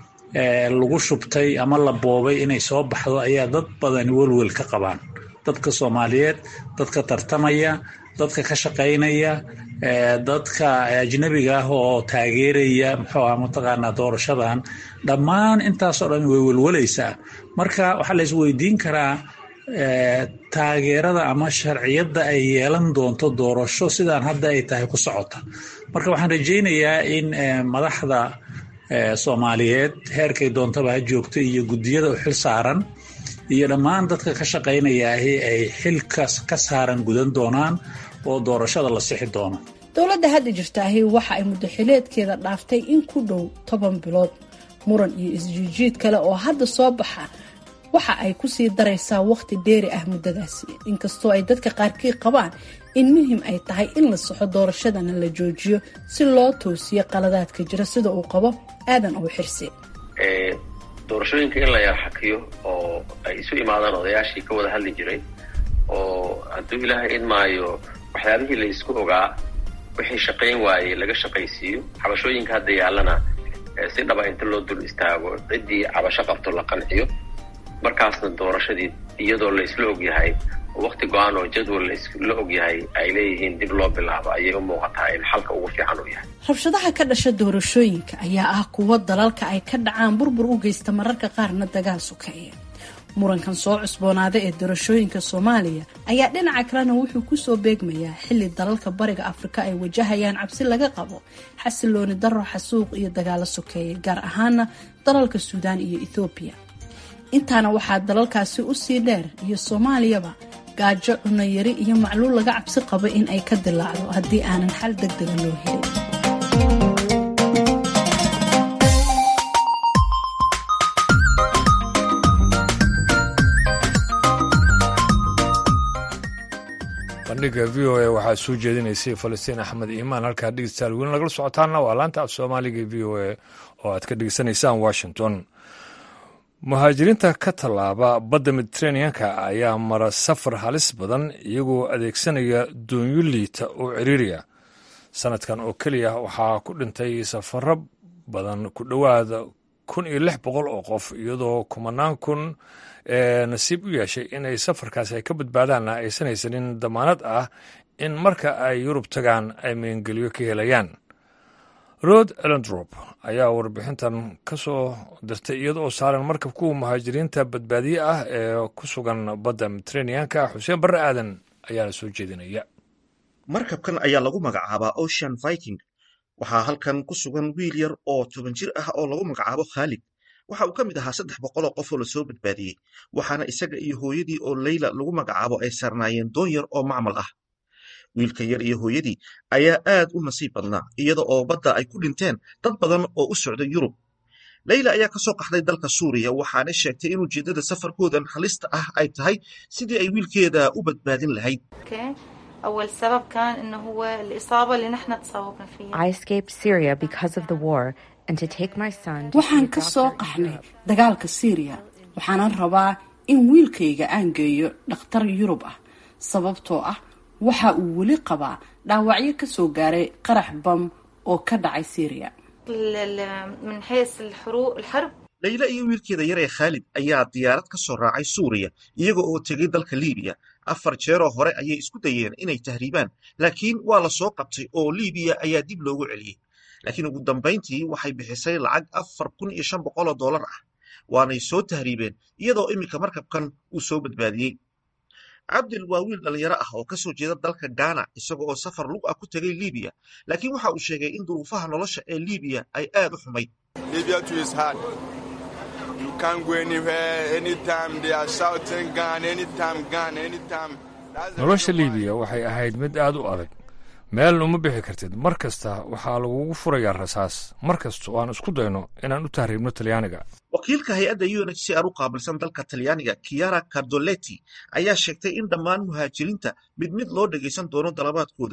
lagu shubtay ama la boobay inay soo baxdo ayaa dad badani welwel ka qabaan dadka soomaaliyeed dadka tartamaya dadka ka shaqaynaya dadka ajnabiga ah oo taageeraya muxuu ah mataqaanaa doorashadan dhammaan intaasoo dhan way welwalaysaa marka waxaa la isweydiin karaa taageerada ama sharciyadda ay yeelan doonto doorasho sidaan hadda ay tahay ku socota marka waxaan rajaynayaa in madaxda soomaaliyeed heerkay doontaba ha joogto iyo guddiyada u xil saaran iyo dhammaan dadka ka shaqaynayaahi ay xilkas ka saaran gudan doonaan oo doorashada la sixi doono dowladda hadda jirtaahi waxa ay muddaxileedkeeda dhaaftay in ku dhow toban bilood muran iyo isjiijiid kale oo hadda soo baxa waxa ay kusii daraysaa wakhti dheeri ah muddadaasi inkastoo ay dadka qaarkii qabaan in muhim ay tahay in la saxo doorashadana la joojiyo si loo toosiyo qaladaadka jira sida uu qabo aadan oo xirse doorashooyinka in la yarxakiyo oo ay isu imaadaan odayaashii ka wada hadli jiray oo hadduu ilaahay idmaayo waxyaabihii la isku ogaa wixii shaqayn waayey laga shaqaysiiyo cabashooyinka hadda yaallana si dhaba inta loo dul istaago ciddii cabasho qabto la qanciyo markaasna doorashadii iyadoo la isla ogyahay wakti go-aan oo jadwal la ogyahay ay leeyihiin dib loo bilaabo ayay u muuqataa in xalka ugu fiican uu yahay rabshadaha ka dhasha doorashooyinka ayaa ah kuwo dalalka ay ka dhacaan burbur u geysta mararka qaarna dagaal sukeeya murankan soo cusboonaada ee doorashooyinka soomaaliya ayaa dhinaca kalena wuxuu kusoo beegmayaa xilli dalalka bariga afrika ay wajahayaan cabsi laga qabo xasilooni daro xasuuq iyo dagaalo sokeeya gaar ahaana dalalka suudaan iyo ethoobiya intaana waxaa dalalkaasi usii dheer iyo soomaaliyaba gaajo cunayari iyo macluul laga cabsi qabo in ay ka dilaacdo haddii aanan xal deg dega loo helin bandhiga v o a waxaa soo jeedinaysay falastiin axmed iimaan halkaa dhegeystayaal weli nagala socotaana waa laanta af soomaaliga v o a oo aad ka dhegeysanaysaan washington muhaajiriinta ka tallaaba badda mediteraneanka ayaa mara safar halis badan iyagoo adeegsanaya doonyo liita oo ciriiriya sanadkan oo keliya waxaa ku dhintay safaro badan ku dhowaada kun iyo lix boqol oo qof iyadoo kumanaan kun ee nasiib u yeeshay inay safarkaasi ay ka badbaadaanna aysan haysanin damaanad ah in marka ay yurub tagaan ay meengeliyo ka helayaan rod elendrop ayaa warbixintan ka soo dirtay iyada oo saaran markab kuwa muhaajiriinta badbaadiye ah ee ku sugan badda mediteraneanka xuseen barre aadan ayaana soo jeedinaya markabkan ayaa lagu magacaabaa ocean viking waxaa halkan ku sugan wiil yar oo toban jir ah oo lagu magacaabo khaalid waxa uu ka mid ahaa saddex boqoloo qof oo lasoo badbaadiyey waxaana isaga iyo hooyadii oo leyla lagu magacaabo ay saarnaayeen doon yar oo macmal ah wiilka yar iyo hooyadii ayaa aad u nasiib badnaa iyada oo badda ay ku dhinteen dad badan oo u socda yurub leyla ayaa kasoo qaxday dalka suuriya waxaana sheegtay in ujeeddada safarkoodan halista ah ay tahay sidii ay wiilkeeda u badbaadin lahayd أول سبب كان إنه هو الإصابة اللي نحن تصابنا فيها. I escaped Syria because of the war and to take my son to waxaan ka soo qaxnay dagaalka siiriya waxaanan rabaa in wiilkayga aan geeyo dhakhtar yurub ah sababtoo ah waxa uu weli qabaa dhaawacyo ka soo gaaray qarax bam oo ka dhacay siiriya من حيث الحروب الحرب leyla iyo wiilkeeda yar ee khaalid ayaa diyaarad ka soo raacay suuriya iyaga oo tegay dalka liibiya afar jeeroo hore ayay isku dayeen inay tahriibaan laakiin waa la soo qabtay oo liibiya ayaa dib loogu celiyey laakiin ugu dambayntii waxay bixisay lacag afar kun iyo shan boqoloo dollar ah waanay soo tahriibeen iyadoo iminka markabkan uu soo badbaadiyey cabdil waa wiil dhallinyaro ah oo kasoo jeeda dalka ghana isaga oo safar lug ah ku tegay liibiya laakiin waxa uu sheegay in duruufaha nolosha ee liibiya ay aad u xumayd nolosha liibiya waxay ahayd mid aad u adag meel uma bixi kartid mar kasta waxaa lagugu furayaa rasaas mar kasta oo aan isku dayno inaan u tahriibno talyaaniga wakiilka hay-adda u n h c r u qaabilsan dalka talyaaniga kiara cardoleti ayaa sheegtay in dhammaan muhaajiriinta mid mid loo dhegaysan doono dalabaadkooda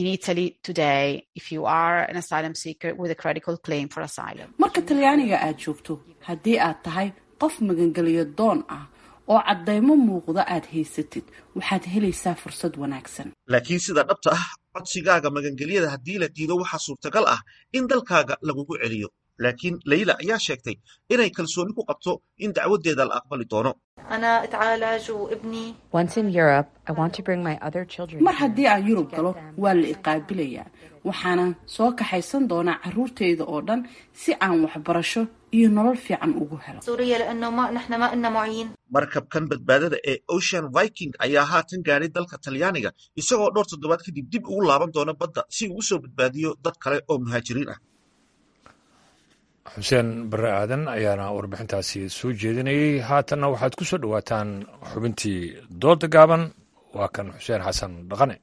marka talyaaniga aad joogto haddii aad tahay qof magangeliyo doon ah oo caddaymo muuqda aad haysatid waxaad helaysaa fursad wanaagsan laakiin sida dhabta ah codsigaaga magangelyada haddii la diido waxaa suurtagal ah in dalkaaga lagugu celiyo laakiin leyla ayaa sheegtay inay kalsooni ku qabto in dacwadeeda la aqbali doono أنا أتعالج وابني Once in Europe, I want to bring my other children. mar haddii aan yurub galo waa la iqaabilayaa waxaana soo kaxaysan doonaa caruurtayda oo dhan si aan waxbarasho iyo nolol fiican ugu helo سوريا لأنه ما نحن ما إلنا معين markabkan badbaadada ee ocean viking ayaa haatan gaadhay dalka talyaaniga isagoo dhowr toddobaad kadib dib ugu laaban doona badda si uu usoo badbaadiyo dad kale oo muhaajiriin ah xuseen barre aadan ayaana warbixintaasi soo jeedinayey haatanna waxaad ku soo dhowaataan xubintii dooda gaaban waa kan xuseen xasan dhaqane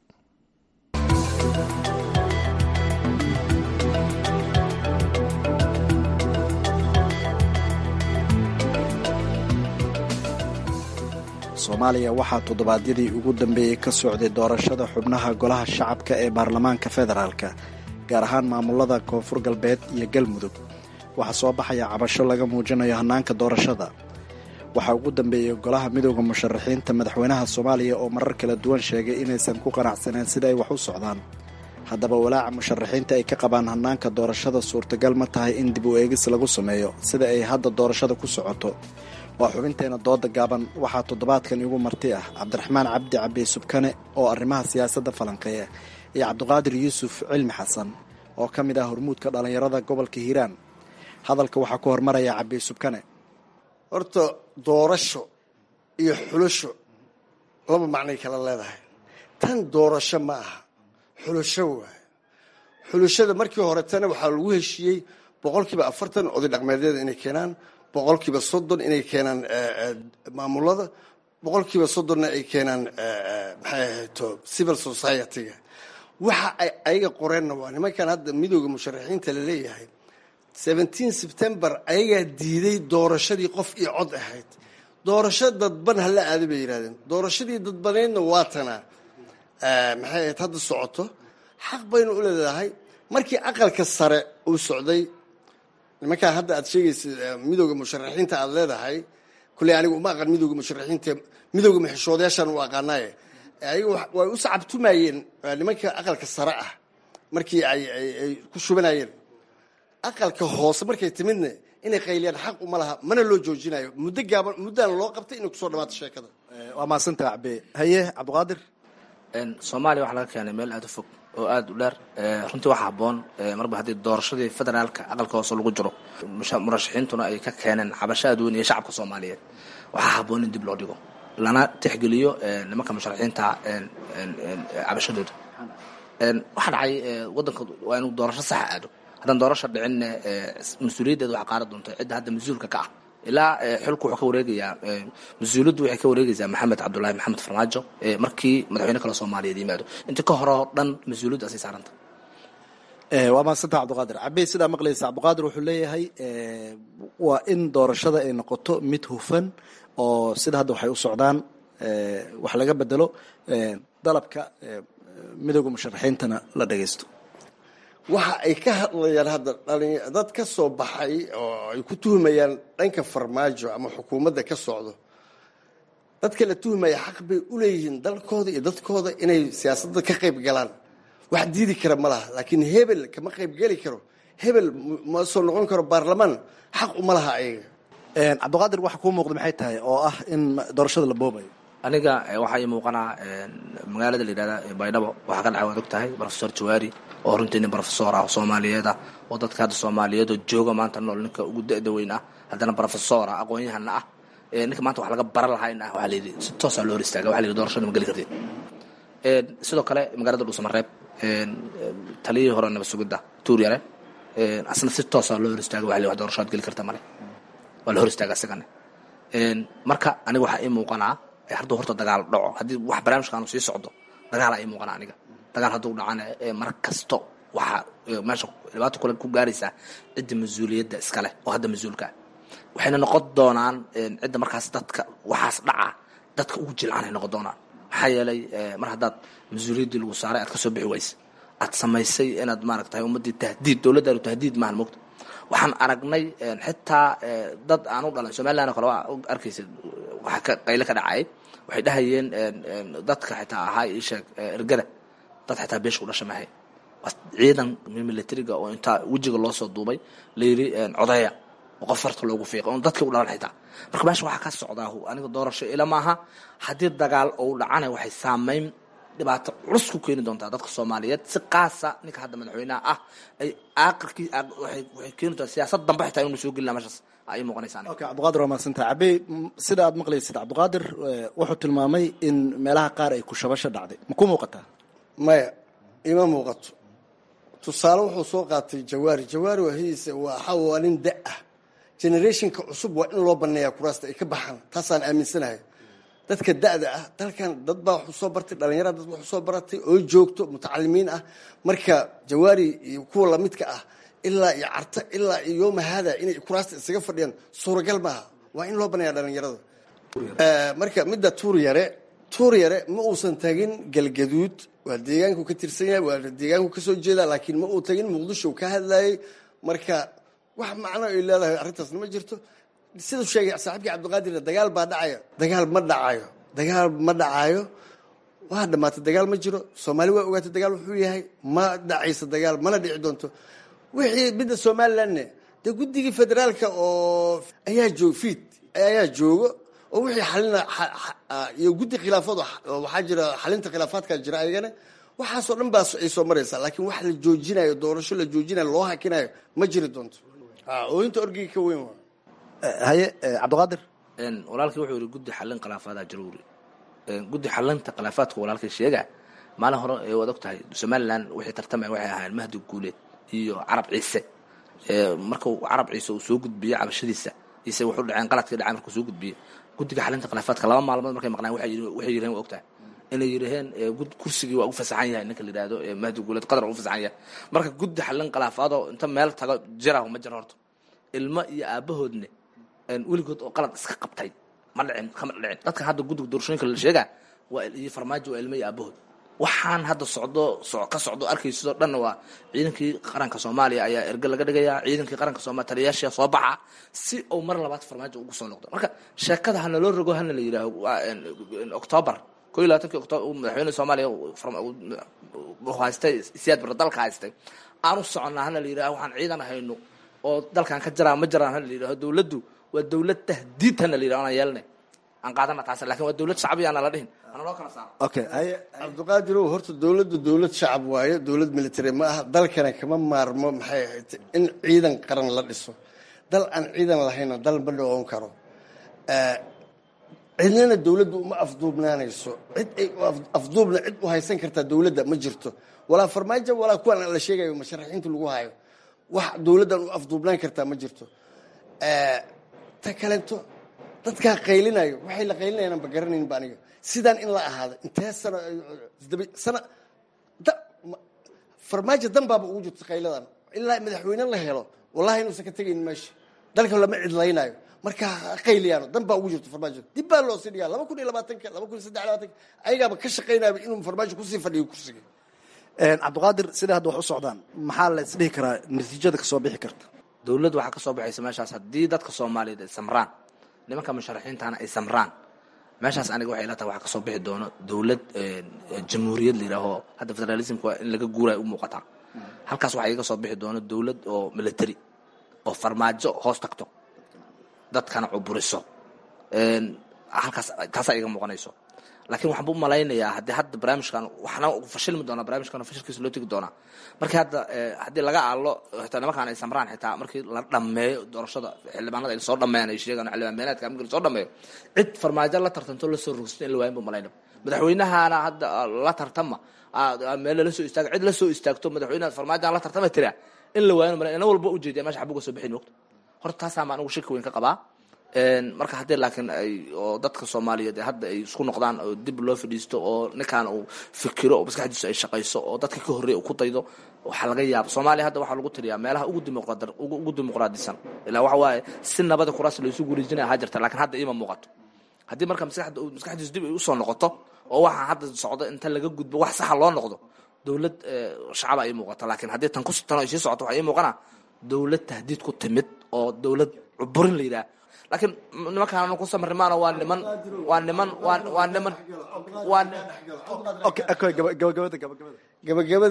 soomaaliya waxaa toddobaadyadii ugu dambeeyey ka socday doorashada xubnaha golaha shacabka ee baarlamaanka federaalka gaar ahaan maamulada koonfur galbeed iyo galmudug waxaa soo baxaya cabasho laga muujinayo hannaanka doorashada waxaa ugu dambeeyey golaha midooda musharaxiinta madaxweynaha soomaaliya oo marar kala duwan sheegay inaysan ku qanacsaneen sida ay wax u socdaan haddaba walaaca musharaxiinta ay ka qabaan hannaanka doorashada suurtagal ma tahay in dib u eegis lagu sameeyo sida ay hadda doorashada ku socoto waa xubinteena dooda gaaban waxaa toddobaadkan igu marti ah cabdiraxmaan cabdi cabdi subkane oo arrimaha siyaasadda falanqeeya iyo cabdiqaadir yuusuf cilmi xasan oo ka mid ah hormuudka dhallinyarada gobolka hiiraan hadalka waxaa ku hormaraya cabdi subkane horta doorasho iyo xulasho laba macnay kala leedahay tan doorasho ma aha xulasho waaye xulashada markii horetana waxaa lagu heshiiyey boqolkiiba afartan oday dhaqmeedyada inay keenaan boqolkiiba soddon inay keenaan maamulada boqolkiiba soddonna ay keenaan maxay ahayto civil society-ga waxa ay ayaga qoreenna waa nimankan hadda midooda musharaxiinta la leeyahay seventeen september ayagaa diiday doorashadii qof iyo cod ahayd doorasho dadban hala aada bay yidhahdeen doorashadii dadbaneydna waa tanaa maxay ahayd hadda socoto xaq baynu u leedahay markii aqalka sare uu socday nimankaa hadda aad sheegaysa midooda musharaxiinta aada leedahay kulley anigu uma aqan midooda musharaxiinta midooda maxishoodayaashan u aqaanaaye ayaga way u sacabtumayeen nimanka aqalka sare ah markii ay ay ku shubanayeen aqalka hoose markay timidna inay qayliyaan xaq uma laha mana loo joojinayo muddo gaaban muddana loo qabtay inay kusoo dhamaato sheekada waa mahadsantaha cabe haye cabdiqaadir soomaaliya waxaa laga keenay meel aada u fog oo aada u dheer runtii waxaa habboon marba haddii doorashadii federaalka aqalka hoose lagu jiro murashaxiintuna ay ka keeneen cabasho aad weyn iyo shacabka soomaaliyeed waxaa habboon in dib loo dhigo lana tixgeliyo nimanka musharaxiinta cabashadooda waxaa dhacay wadanka waa inuu doorasho saxa aado haddaan doorasho dhicinna mas-uuliyaddeeda waxaa qaara doonta cidda hadda mas-uulka ka ah ilaa xilku wuxuu ka wareegayaa mas-uuliyaddu waxay ka wareegaysaa maxamed cabdullaahi maxamed farmaajo markii madaxweyne kale soomaaliyeed yimaado inta ka hore oo dhan mas-uuliyaddu asay saaranta waa mahadsantaha cabdiqaadir cabey sidaa maqlaysa cabdiqaadir wuxuu leeyahay waa in doorashada ay noqoto mid hufan oo sida hadda waxay u socdaan wax laga bedelo dalabka midooda musharaxiintana la dhagaysto waxa ay ka hadlayaan hadda dhalin dad ka soo baxay oo ay ku tuhumayaan dhanka farmaajo ama xukuumadda ka socdo dadka la tuhmaya xaq bay u leeyihiin dalkooda iyo dadkooda inay siyaasadda ka qayb galaan wax diidi kara ma laha laakiin hebel kama qayb geli karo hebel ma soo noqon karo baarlamaan xaq uma laha ayaga cabdiqaadir waxa kuu muuqda maxay tahay oo ah in doorashada la boobayo aniga waxaa ii muuqanaa magaalada la yidhahda baydhabo waxaa ka dhacay waad og tahay profesor jawaari oo runtii nin profesor ah oo soomaaliyeed ah oo dadka hadda soomaaliyeed oo jooga maanta nool ninka ugu da-da weyn ah haddana profesor ah aqoon-yahana ah ninka maanta wax laga baran lahaa in ah waxaa layidhi si toosaa loo hor istaaga waxa la yidhi doorashada ma geli kartid sidoo kale magaalada dhuusamareeb taliyihii hore nabad sugidda tuur yare asna si toosaa loo hor istaaga waxa la yidhi wax doorashaad geli karta male waa la hor istaaga isagana marka aniga waxaa ii muuqanaa hadduu horta dagaal dhaco haddii wax barnaamijkaanu sii socdo dagaala ii muuqanaa aniga dagaal hadduu dhacana mar kasto waxaa meesha dhibaato kule ku gaaraysaa cidda mas-uuliyadda iskaleh oo hadda mas-uulka ah waxayna noqon doonaan cidda markaas dadka waxaas dhaca dadka ugu jilcanay noqon doonaan maxaa yeelay mar haddaad mas-uuliyaddii lagu saaray aad kasoo bixi waysa aad samaysay inaad maaragtay ummaddii tahdiid dowladdaanu tahdiid maahan mogta waxaan aragnay xitaa dad aan u dhalan somaliland oo kale waa arkaysa waxa ka qayle ka dhacay waxay dhahayeen dadka xitaa ahaa ii sheeg ergada dad xitaa beesha u dhasha mahay ciidan militariga oo intaa wejiga loo soo duubay layiri codeeya oo qof farta loogu fiiqay oon dadkii u dhalan xitaa marka meesha waxaa ka socdaa aniga doorasho ila maaha haddii dagaal ou dhacana waxay saameyn dhibaato culus ku keeni doontaa dadka soomaaliyeed si qaasa ninka hadda madaxweynaha ah ay aakirkii waxay keeni doontaa siyaasad dambe xitaa inuu soo gelina meeshaas ay muuqanaysaa okay cabdiqaadir waa mahadsantaha cabey sida aad maqlaysid cabdiqaadir wuxuu tilmaamay in meelaha qaar ay kushabasho dhacday ma ku muuqataa maya ima muuqato tusaale wuxuu soo qaatay jawaari jawaari wahidiisa waxa waa nin da ah generationka cusub waa in loo baneeyaa kuraasta ay ka baxaan taasaan aaminsanahay dadka da-da ah dalkan dad baa waxu soo bartay dhalinyarada dad waxu soo baratay oo joogto mutacalimiin ah marka jawaari iyo kuwa lamidka ah ilaa iyo carta ilaa iyo yooma haada inay kuraasta isaga fadhiyaan suuragal maaha waa in loo baneeyaa dhalinyarada marka midda tuur yare tuur yare ma uusan tagin galgaduud waa deegaanku ka tirsan yahay waa deegaanku kasoo jeeda laakiin ma uu tagin muqdisho ka hadlayay marka wax macno ay leedahay arrintaasna ma jirto siduu sheegay saaxiibkii cabdiqaadirna dagaal baa dhacaya dagaal ma dhacayo dagaal ma dhacayo waa dhamaatay dagaal ma jiro soomaali waa ogaatay dagaal wuxuu yahay ma dhacaysa dagaal mana dhici doonto wixii midda somalilandne dee guddigii federaalka oo ayaa joog fiid ayaa joogo oo wixii xalina iyo guddi khilaafood waxaa jira xalinta khilaafaadka jira ayagana waxaasoo dhan baa ay soo maraysaa laakiin wax la joojinayo doorasho la joojinayo loo hakinayo ma jiri doonto ooyinta orgiga ka weyn waa haye cabdiqaadir walaalkii wuxuu yidhi guddi xallin khilaafaada jiro wuri guddi xallinta khilaafaadka walaalkii sheega maalin hore ee waad og tahay somaliland wixii tartamaya waxay ahaayeen mahdi guuleed iyo carab ciise markuu carab ciise uu soo gudbiyey cabashadiisa ise wuxuu dhaceen qaladkii dhacay markuu soo gudbiyey guddiga xalinta khilaafaadka laba maalmood markay maqnaan waxay yiraheen waa ogtahay inay yiraheen kursigii waa u fasaxan yahay ninka la yidhaahdo mahdi guuleed qadar u fasaxan yahay marka guddi xallin khilaafaadoo inta meel tago jirahu ma jiro horta ilmo iyo aabahoodne weligood oo qalad iska qabtay ma dhicin kama dhicin dadka hadda guddiga doorashooyinka la sheega waa iyo farmaajo waa ilmo iyo aabahood waxaan hadda socdo ka socdo arkaysidoo dhanna waa ciidankii qaranka soomaaliya ayaa erge laga dhigayaa ciidankii qaranka soomaliya taliyayaasha soo baxa si uu mar labaad farmaajo ugu soo noqdo marka sheekada hana loo rogo hana la yidhaaho octoobar ko iyo labaatankii octoobar madaxweyne soomaaliya haystay siyaad bara dalka haystay aan u soconnaa hana la yidhaho waxaan ciidan hayno oo dalkan ka jiraa ma jiraan hana la yidhaho dowladdu waa dowlad tahdiid hana la yidhaho anaan yeelnay aan qaadana taas lakin waa dowlad shacbi ana la dhihin ana loo kala saaro okay cabdiqaadirow horta dowladdu dowlad shacab waayo dowlad military ma aha dalkana kama maarmo maxay ahayd in ciidan qaran la dhiso dal aan ciidan lahayna dal ma dhaqon karo cidnana dowladdu uma afduubnaanayso cid ay afduubna cid u haysan kartaa dowladda ma jirto walaa farmaajo walaa kuwan la sheegayo musharaxiinta lagu hayo wax dowladdan u afduubnaan kartaa ma jirto ta kalento dadkaa qaylinayo waxay la qaylinayaan ba garanaynba aniga sidaan in la ahaado intee sano sana farmaajo danbaaba ugu jirto qayladan ilaa madaxweyne la helo wallahi inuusan ka tegaynin meesha dalka lama cidlaynayo marka qayliyaano dan baa ugu jirto farmaajo dib baa loo sii dhigaa laba kun iyo labaatanka laba kun iyo saddex labaatanka ayagaaba ka shaqaynayaba inuu farmaajo kusii fadhiyo kursiga cabdiqaadir sida hadda wax u socdaan maxaa la isdhihi karaa natiijada kasoo bixi karta dowladda waxaa kasoo baxaysa meeshaas haddii dadka soomaaliyeed ay samraan nimanka musharaxiintana ay samraan meeshaas aniga waxay ila tahay waxaa kasoo bixi doono dowlad jamhuuriyad la yidhaaho hadda federalismka waa in laga guurayo u muuqataa halkaas waxaa iga soo bixi doono dowlad oo military oo farmaajo hoos tagto dadkana cuburiso halkaas taasaa iga muuqanayso laakiin waxaan bu malaynayaa haddii hadda barnaamijkan waxna fashilmi doonaa barnaamijkan fashilkiisa loo tegi doonaa markii hadda haddii laga aalo xitaa nimankaan ay samraan xitaa markii la dhameeyo doorashada xildhibaanada ay soo dhameeyaan ay sheegaan xildhibaan beenaadka markii lasoo dhameeyo cid farmaajo la tartanto lasoo rogsto in la waayin bu malaynaba madaxweynahana hadda la tartama meel lala soo istaago cid la soo istaagto madaxweynaha farmaajoan la tartama tiraa in la waayin malay ina walba ujeediya meesha xabuga soo bixin mogta horta taasaa ma anigu shaki weyn ka qabaa marka haddii laakiin ay oo dadka soomaaliyeed hadda ay isku noqdaan oo dib loo fadhiisto oo ninkaan uu fikiro oo maskaxdiisu ay shaqayso oo dadka ka horreeya uu ku daydo waxaa laga yaaba soomaaliya hadda waxaa lagu tiriyaa meelaha ugu dimuqraad ugu dimuqraadisan ilaa waxa waaye si nabada kuraas laysu gurijinaya ha jirta laakiin hadda iima muuqato haddii marka maskaxda maskaxdiisu dib ay usoo noqoto oo waxaa hadda socdo inta laga gudbo wax saxa loo noqdo dowlad shacaba ay muuqato laakiin haddii tan ku tan ay sii socoto waxaa ii muuqana dowlad tahdiid ku timid oo dowlad cuburin la yidhaha laakiin nimankaan ku samrimaana waa niman waa niman waa waa niman waa gabagabada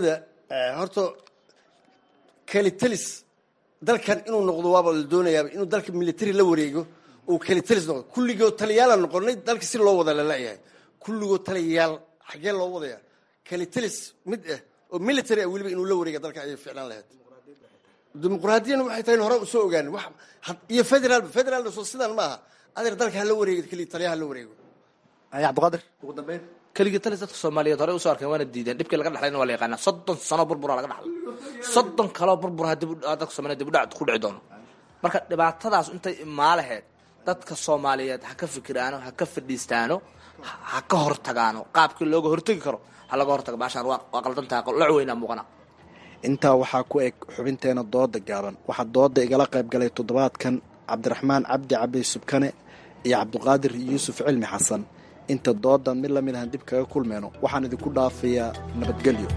horta kelitelis dalkan inuu noqdo waaba la doonayaaba inuu dalka military la wareego uu kelitelis noqdo kulligoo taliyaala noqonay dalka si loo wada lalayahay kulligoo taliyayaal xaggee loo wadaya kelitelis mid ah oo military ah weliba inuu la wareega dalka ayay ficlaan lahayd dimuqraadiyana waxay tahay hore usoo ogaanin iyo federal federaalna soo sidan ma aha adeer dalka hala wareego keli taliyaha hala wareego cabdiqaadir ugu dambeyn keligii talis dadka soomaaliyeed horey usoo arkeen waana diideen dhibkii laga dhaxlayna waa la yaqaanaa soddon sano burbura laga dhaxlay soddon kaloo burbura dib dadka soomaaliyeed dib u dhac ku dhici doono marka dhibaatadaas intay imaa laheyd dadka soomaaliyeed ha ka fikiraano ha ka fadhiistaano ha ka hortagaano qaabkii looga hortegi karo ha laga hortaga baashaan waa qaldantaha loc weynaa muuqana intaa waxaa ku eg xubinteena dooda gaaban waxaa dooda igala qayb galay toddobaadkan cabdiraxmaan cabdi cabdi subkane iyo cabdiqaadir yuusuf cilmi xasan inta doodan mid lamid ahan dib kaga kulmeyno waxaan idinku dhaafayaa nabadgelyo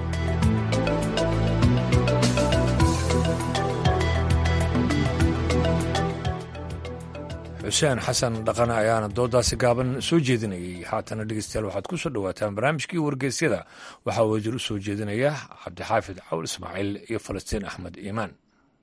xuseen xasan dhaqane ayaana doodaasi gaaban soo jeedinayay haatana dhegeystayaal waxaad ku soo dhowaataan barnaamijkii wargeysyada waxaa wajir u soo jeedinaya cabdixaafid cawl ismaaciil iyo falastiin axmed iimaan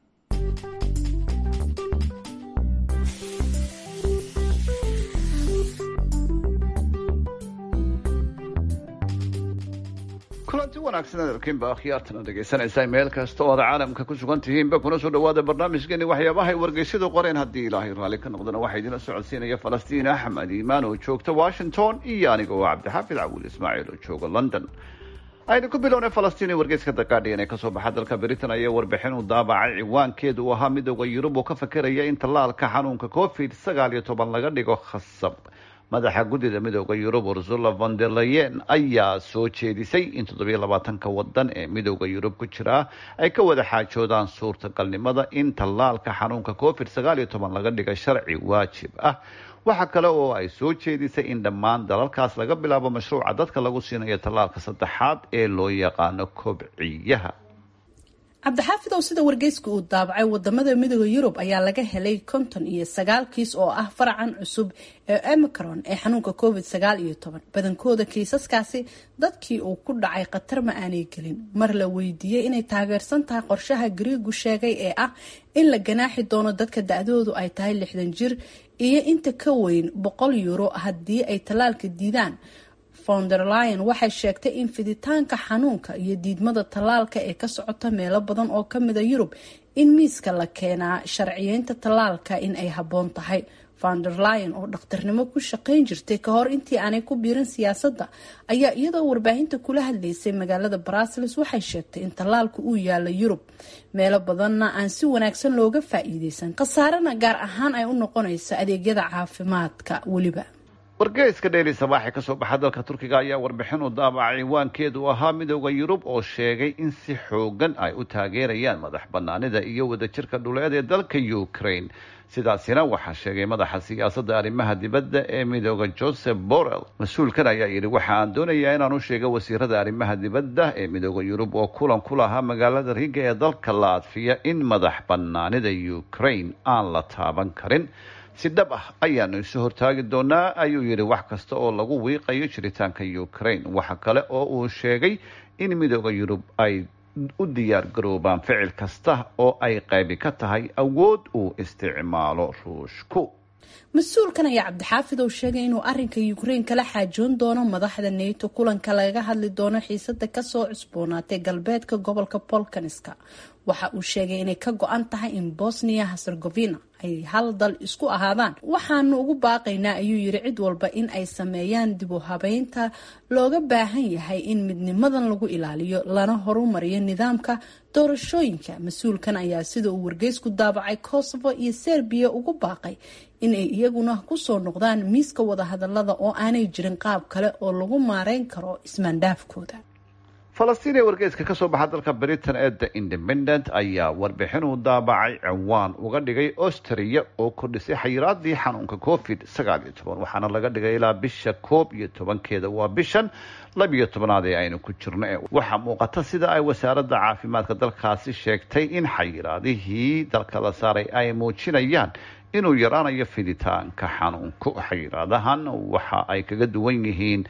kulanti wanaagsan adarkiinba akhyaartana dhegaysanaysaa meel kasta oo aad caalamka ku sugan tihiinba kuna soo dhawaada barnaamijkeeni waxyaabaha ay wargeysyadu qoreen haddii ilaahay raalli ka noqdana waxaa idinla socodsiinaya falastiin axmed iimaan oo joogta washington iyo aniga oo cabdixaafid cawiil ismaaciil oo jooga london aynu ku bilownay falastiin ee wargeyska the guardian ee kasoo baxa dalka britain ayaa warbixin u daabacay ciwaankeedu uu ahaa midooda yurub oo ka fakeraya in tallaalka xanuunka covid sagaal iyo toban laga dhigo khasab madaxa guddida midooda yurub ursula von der leyen ayaa soo jeedisay in toddobiyo labaatanka wadan ee midooda yurub ku jira ay ka wada xaajoodaan suurtagalnimada in tallaalka xanuunka covid sagaal iyo toban laga dhiga sharci waajib ah waxa kale oo ay soo jeedisay in dhammaan dalalkaas laga bilaabo mashruuca dadka lagu siinayo tallaalka saddexaad ee loo yaqaano kobciyaha cabdixaafid ow sida wargeyska uu daabacay wadamada midooda yurub ayaa laga helay konton iyo sagaal kiis oo ah faracan cusub ee emicron ee xanuunka covid sagaal iyo toban badankooda kiisaskaasi dadkii uu ku dhacay khatar ma aanay gelin mar la weydiiyey inay taageersan tahay qorshaha gariigu sheegay ee ah in la ganaaxi doono dadka da-doodu ay tahay lixdan jir iyo inta ka weyn boqol euro haddii ay tallaalka diidaan fonderlion waxay sheegtay in fiditaanka xanuunka iyo diidmada tallaalka ee ka socota meelo badan oo kamida yurub in miiska la keenaa sharciyeynta tallaalka in ay habboon tahay fonderlion oo dhakhtarnimo ku shaqayn jirtay ka hor intii aanay ku biirin siyaasadda ayaa iyadoo warbaahinta kula hadlaysay magaalada brussels waxay sheegtay in tallaalku uu yaala yurub meelo badanna aan si wanaagsan looga faa-iideysan khasaarena gaar ahaan ay u noqonayso adeegyada caafimaadka weliba wargeyska dheyli sabaaxi kasoo baxa dalka turkiga ayaa warbixin u daabacay ciwaankeedu ahaa midooda yurub oo sheegay in si xoogan ay u taageerayaan madax banaanida iyo wadajirka dhuleed ee dalka ukraine sidaasina waxaa sheegay madaxa siyaasadda arrimaha dibadda ee midooda joseph borrell mas-uulkan ayaa yidhi waxa aan doonayaa inaan u sheego wasiirada arrimaha dibadda ee midooda yurub oo kulan ku lahaa magaalada riga ee dalka laatfiya in madax banaanida ukraine aan la taaban karin si dhab ah ayaanu isu hortaagi doonaa ayuu yidhi wax kasta oo lagu wiiqayo jiritaanka ukraine waxa kale oo uu sheegay in midooda yurub ay u diyaar garoobaan ficil kasta oo ay qaybi ka tahay awood uu isticmaalo ruushku mas-uulkan ayaa cabdixaafid oo sheegay inuu arinka ukraine kala xaajoon doono madaxda nato kulanka laga hadli doono xiisada kasoo cusboonaatay galbeedka gobolka bolkaniska waxa uu sheegay inay ka go-an tahay in bosnia herzegovina ay hal dal isku ahaadaan waxaanu ugu baaqaynaa ayuu yiri cid walba in ay sameeyaan dib u habeynta looga baahan yahay in midnimadan lagu ilaaliyo lana horumariyo nidaamka doorashooyinka mas-uulkan ayaa sida uu wargeysku daabacay kosovo iyo serbiya ugu baaqay inay iyaguna kusoo noqdaan miiska wadahadalada oo aanay jirin qaab kale oo lagu maareyn karo ismaandhaafkooda falastiin ee wargeyska kasoo baxa dalka britain ee the independent ayaa warbixin uu daabacay ciwaan uga dhigay austria oo kordhisay xayiraadii xanuunka covid sagaal iyo toban waxaana laga dhigay ilaa bisha koob iyo tobankeeda waa bishan labiyo tobanaad ee aynu ku jirno waxaa muuqata sida ay wasaaradda caafimaadka dalkaasi sheegtay in xayiraadihii dalka la saaray ay muujinayaan inuu yaraanayo fiditaanka xanuunku xayiraadahan waxa ay kaga duwan yihiin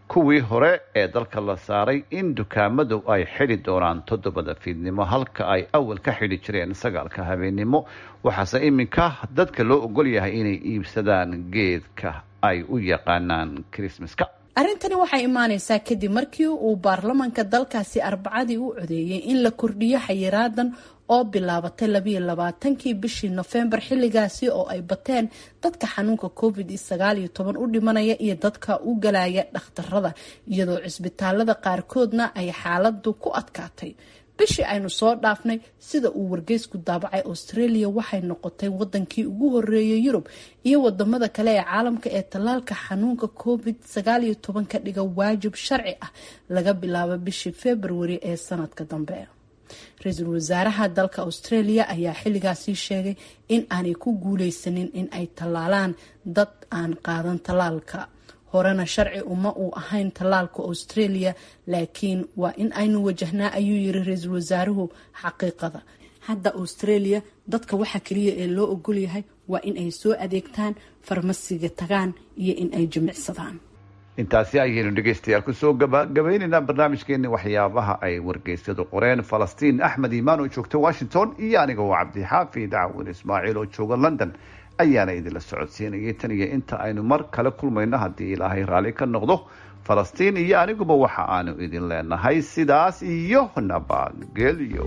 kuwii hore ee dalka la saaray in dukaamadu ay xidhi doonaan toddobada fiidnimo halka ay awal ka xidhi jireen sagaalka habeennimo waxaase iminka dadka loo ogol yahay inay iibsadaan geedka ay u yaqaanaan krismaska arrintani waxay imaaneysaa kadib markii uu baarlamanka dalkaasi arbacadii u codeeyey in la kordhiyo xayiraadan oo bilaabatay labayo labaatankii bishii nofembar xilligaasi oo ay bateen dadka xanuunka covid sagaal iyo toban u dhimanaya iyo dadka u galaya dhakhtarada iyadoo cisbitaalada qaarkoodna ay xaaladu ku adkaatay bishii aynu soo dhaafnay sida uu wargeysku daabacay australia waxay noqotay wadankii ugu horeeyay yurub iyo wadamada kale ee caalamka ee tallaalka xanuunka covid sagaal iyo toban ka dhiga waajib sharci ah laga bilaabo bishii februari ee sanadka dambe ra-iisul wasaaraha dalka australia ayaa xilligaasi sheegay in aanay ku guuleysanin in ay tallaalaan dad aan qaadan tallaalka horena sharci uma uu ahayn tallaalka australia laakiin waa in aynu wajahnaa ayuu yiri ra-iisul wasaaruhu xaqiiqada hadda australia dadka waxa kaliya ee loo ogol yahay waa in ay soo adeegtaan farmasiga tagaan iyo in ay jimicsadaan intaasi ayaynu dhegeystayaal kusoo gabagabaynaynaa barnaamijkeeni waxyaabaha ay wargeysyadu qoreen falastiin axmed iimaan oo joogta washington iyo aniga oo cabdixaafid cawin ismaaciil oo jooga london ayaana idinla socodsiinayay tan iyo inta aynu mar kale kulmayno haddii ilaahay raalli ka noqdo falastiin iyo aniguba waxa aanu idin leenahay sidaas iyo nabadgelyo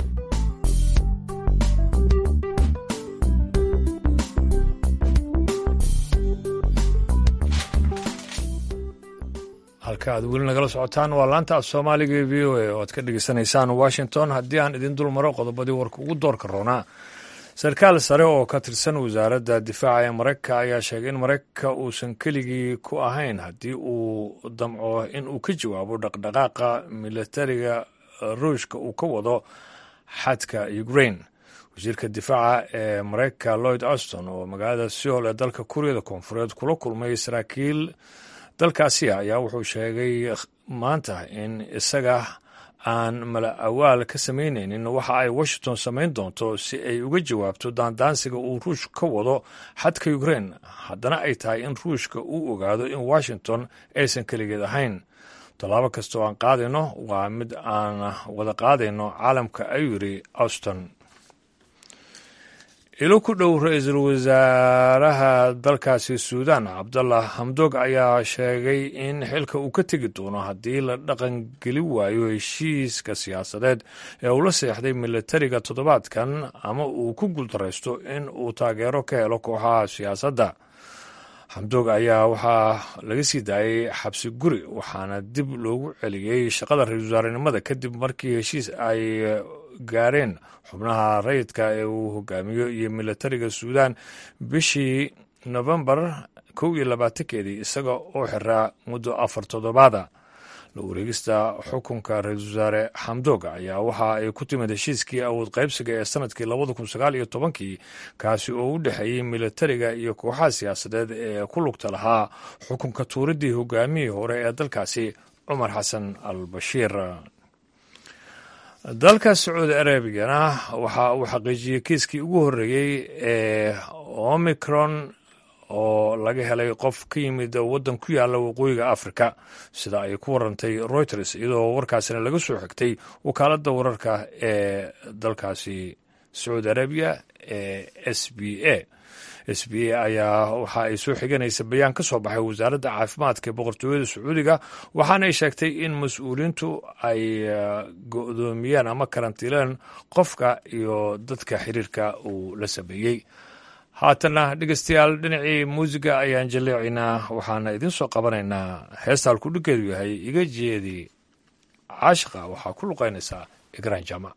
halka aad weli nagala socotaan waa laanta af soomaaliga e v o a oo aad ka dhegeysanaysaan washington haddii aan idin dul maro qodobadii warka ugu doorka roonaa sarkaal sare oo ka tirsan wasaaradda difaaca ee maraykanka ayaa sheegay in maraykanka uusan keligii ku ahayn haddii uu damco in uu ka jawaabo dhaqdhaqaaqa militariga ruushka uu ka wado xadka ukraine wasiirka difaaca ee maraykanka lloyd auston oo magaalada seol ee dalka kuuriyada koonfureed kula kulmay saraakiil dalkaasi ayaa wuxuu sheegay maanta in isaga aan mala awaal ka samaynaynin waxa ay washington samayn doonto si ay uga jawaabto daandaansiga uu ruushka ka wado xadka ukraine haddana ay tahay in ruushka uu ogaado in washington aysan keligeed ahayn tallaabo kasta oo aan qaadayno waa mid aan wada qaadayno caalamka ayuu yidhi auston ilo ku dhow ra-iisul wasaaraha dalkaasi suudan cabdallah hamdog ayaa sheegay in xilka uu ka tegi doono haddii la dhaqangeli waayo heshiiska siyaasadeed ee uu la seexday militariga toddobaadkan ama uu ku guuldaraysto in uu taageero ka helo kooxaha siyaasadda xamdoog ayaa waxaa laga sii daayay xabsi guri waxaana dib loogu celiyey shaqada ra-iisul wasaarenimada kadib markii heshiis ay gaareen xubnaha rayidka ee uu hogaamiyo iyo militariga suudan bishii nofembar kow iyo labaatankeedii isaga oo xiraa muddo afar toddobaada la wareegista xukunka ra-iisul wasaare xamdooga ayaa waxa ay ku timid heshiiskii awood qaybsiga ee sanadkii labada kun sagaal iyo tobankii kaasi oo u dhexeeyey militariga iyo kooxaha siyaasadeed ee ku lugta lahaa xukunka tuuridii hogaamihii hore ee dalkaasi cumar xasan al bashiir dalka sacuudi arabigana waxa uu xaqiijiyey kiiskii ugu horreeyey ee omicron oo laga helay qof ka yimid waddan ku yaalla waqooyiga africa sida ay ku warantay reuters iyadoo warkaasina laga soo xigtay wakaaladda wararka ee dalkaasi sacuudi arabiya ee s b a s b a ayaa waxa ay soo xiganaysa bayaan ka soo baxay wasaaradda caafimaadka ee boqortooyada sacuudiga waxaana ay sheegtay in mas-uuliyiintu ay go-doomiyeen ama karantiileen qofka iyo dadka xiriirka uu la sameeyey haatanna dhegeystayaal dhinacii muusiga ayaan jaleecaynaa waxaana idiin soo qabanaynaa heesta halkudhiggeedu yahay iga jeedi caashiqa waxaa ku luqaynaysaa igraan jama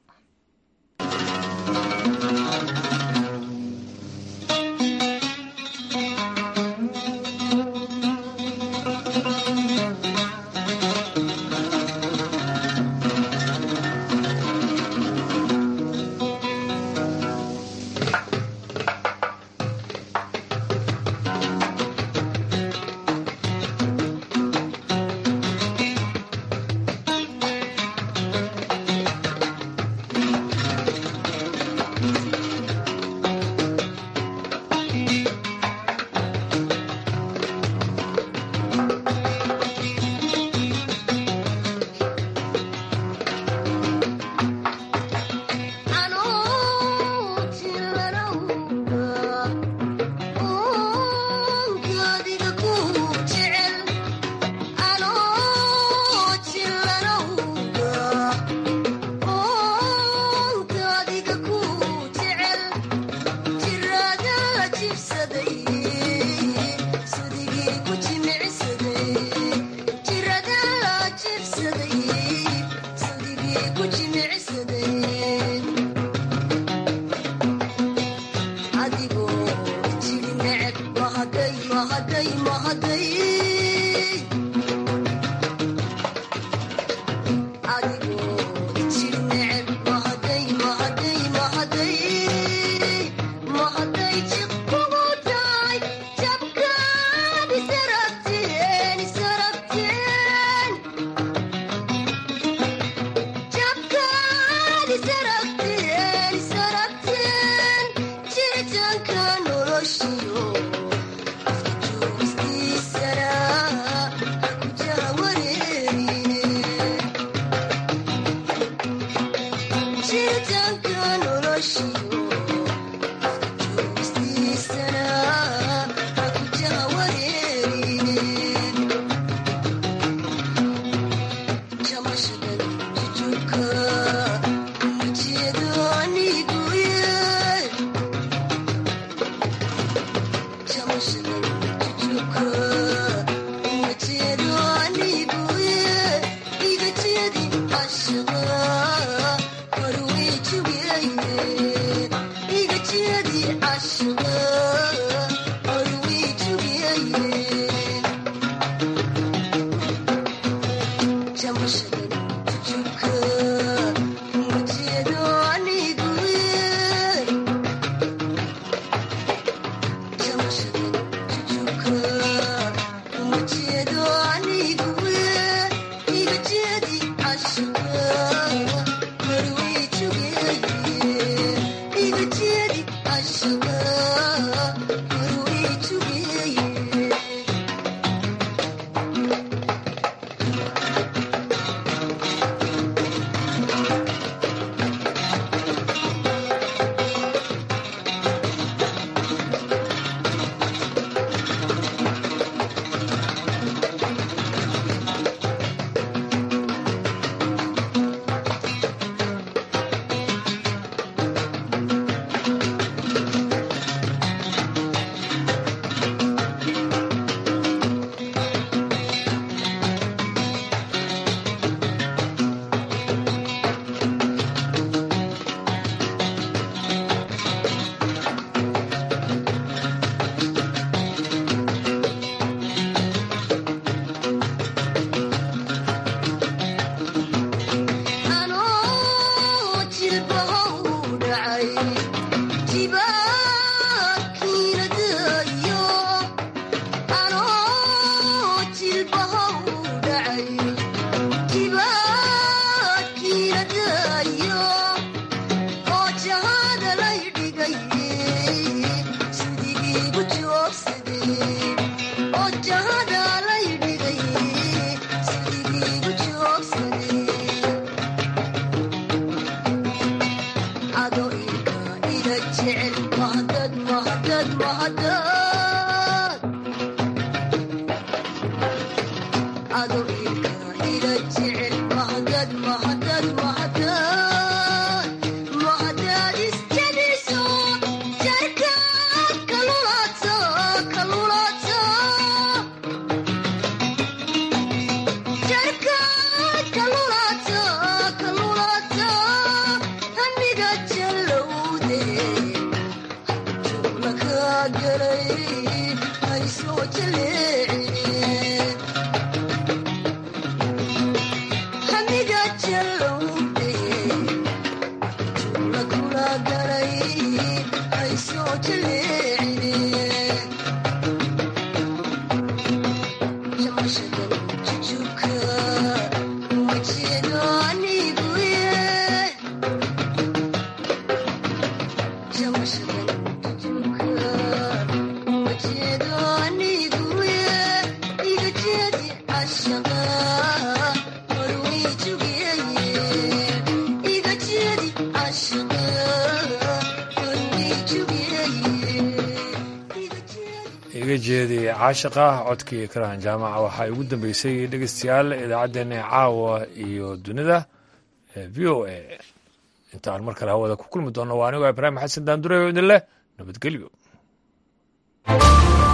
iga jeedi caashiqa codkii karahan jaamaca waxaa ugu dambeysay dhegeystayaal idaacaddeenna caawa iyo dunida v o a intaan mar kale hawada ku kulmi doonno waa anigoo ibraahim xasan daandure oo idin leh nabadgelyo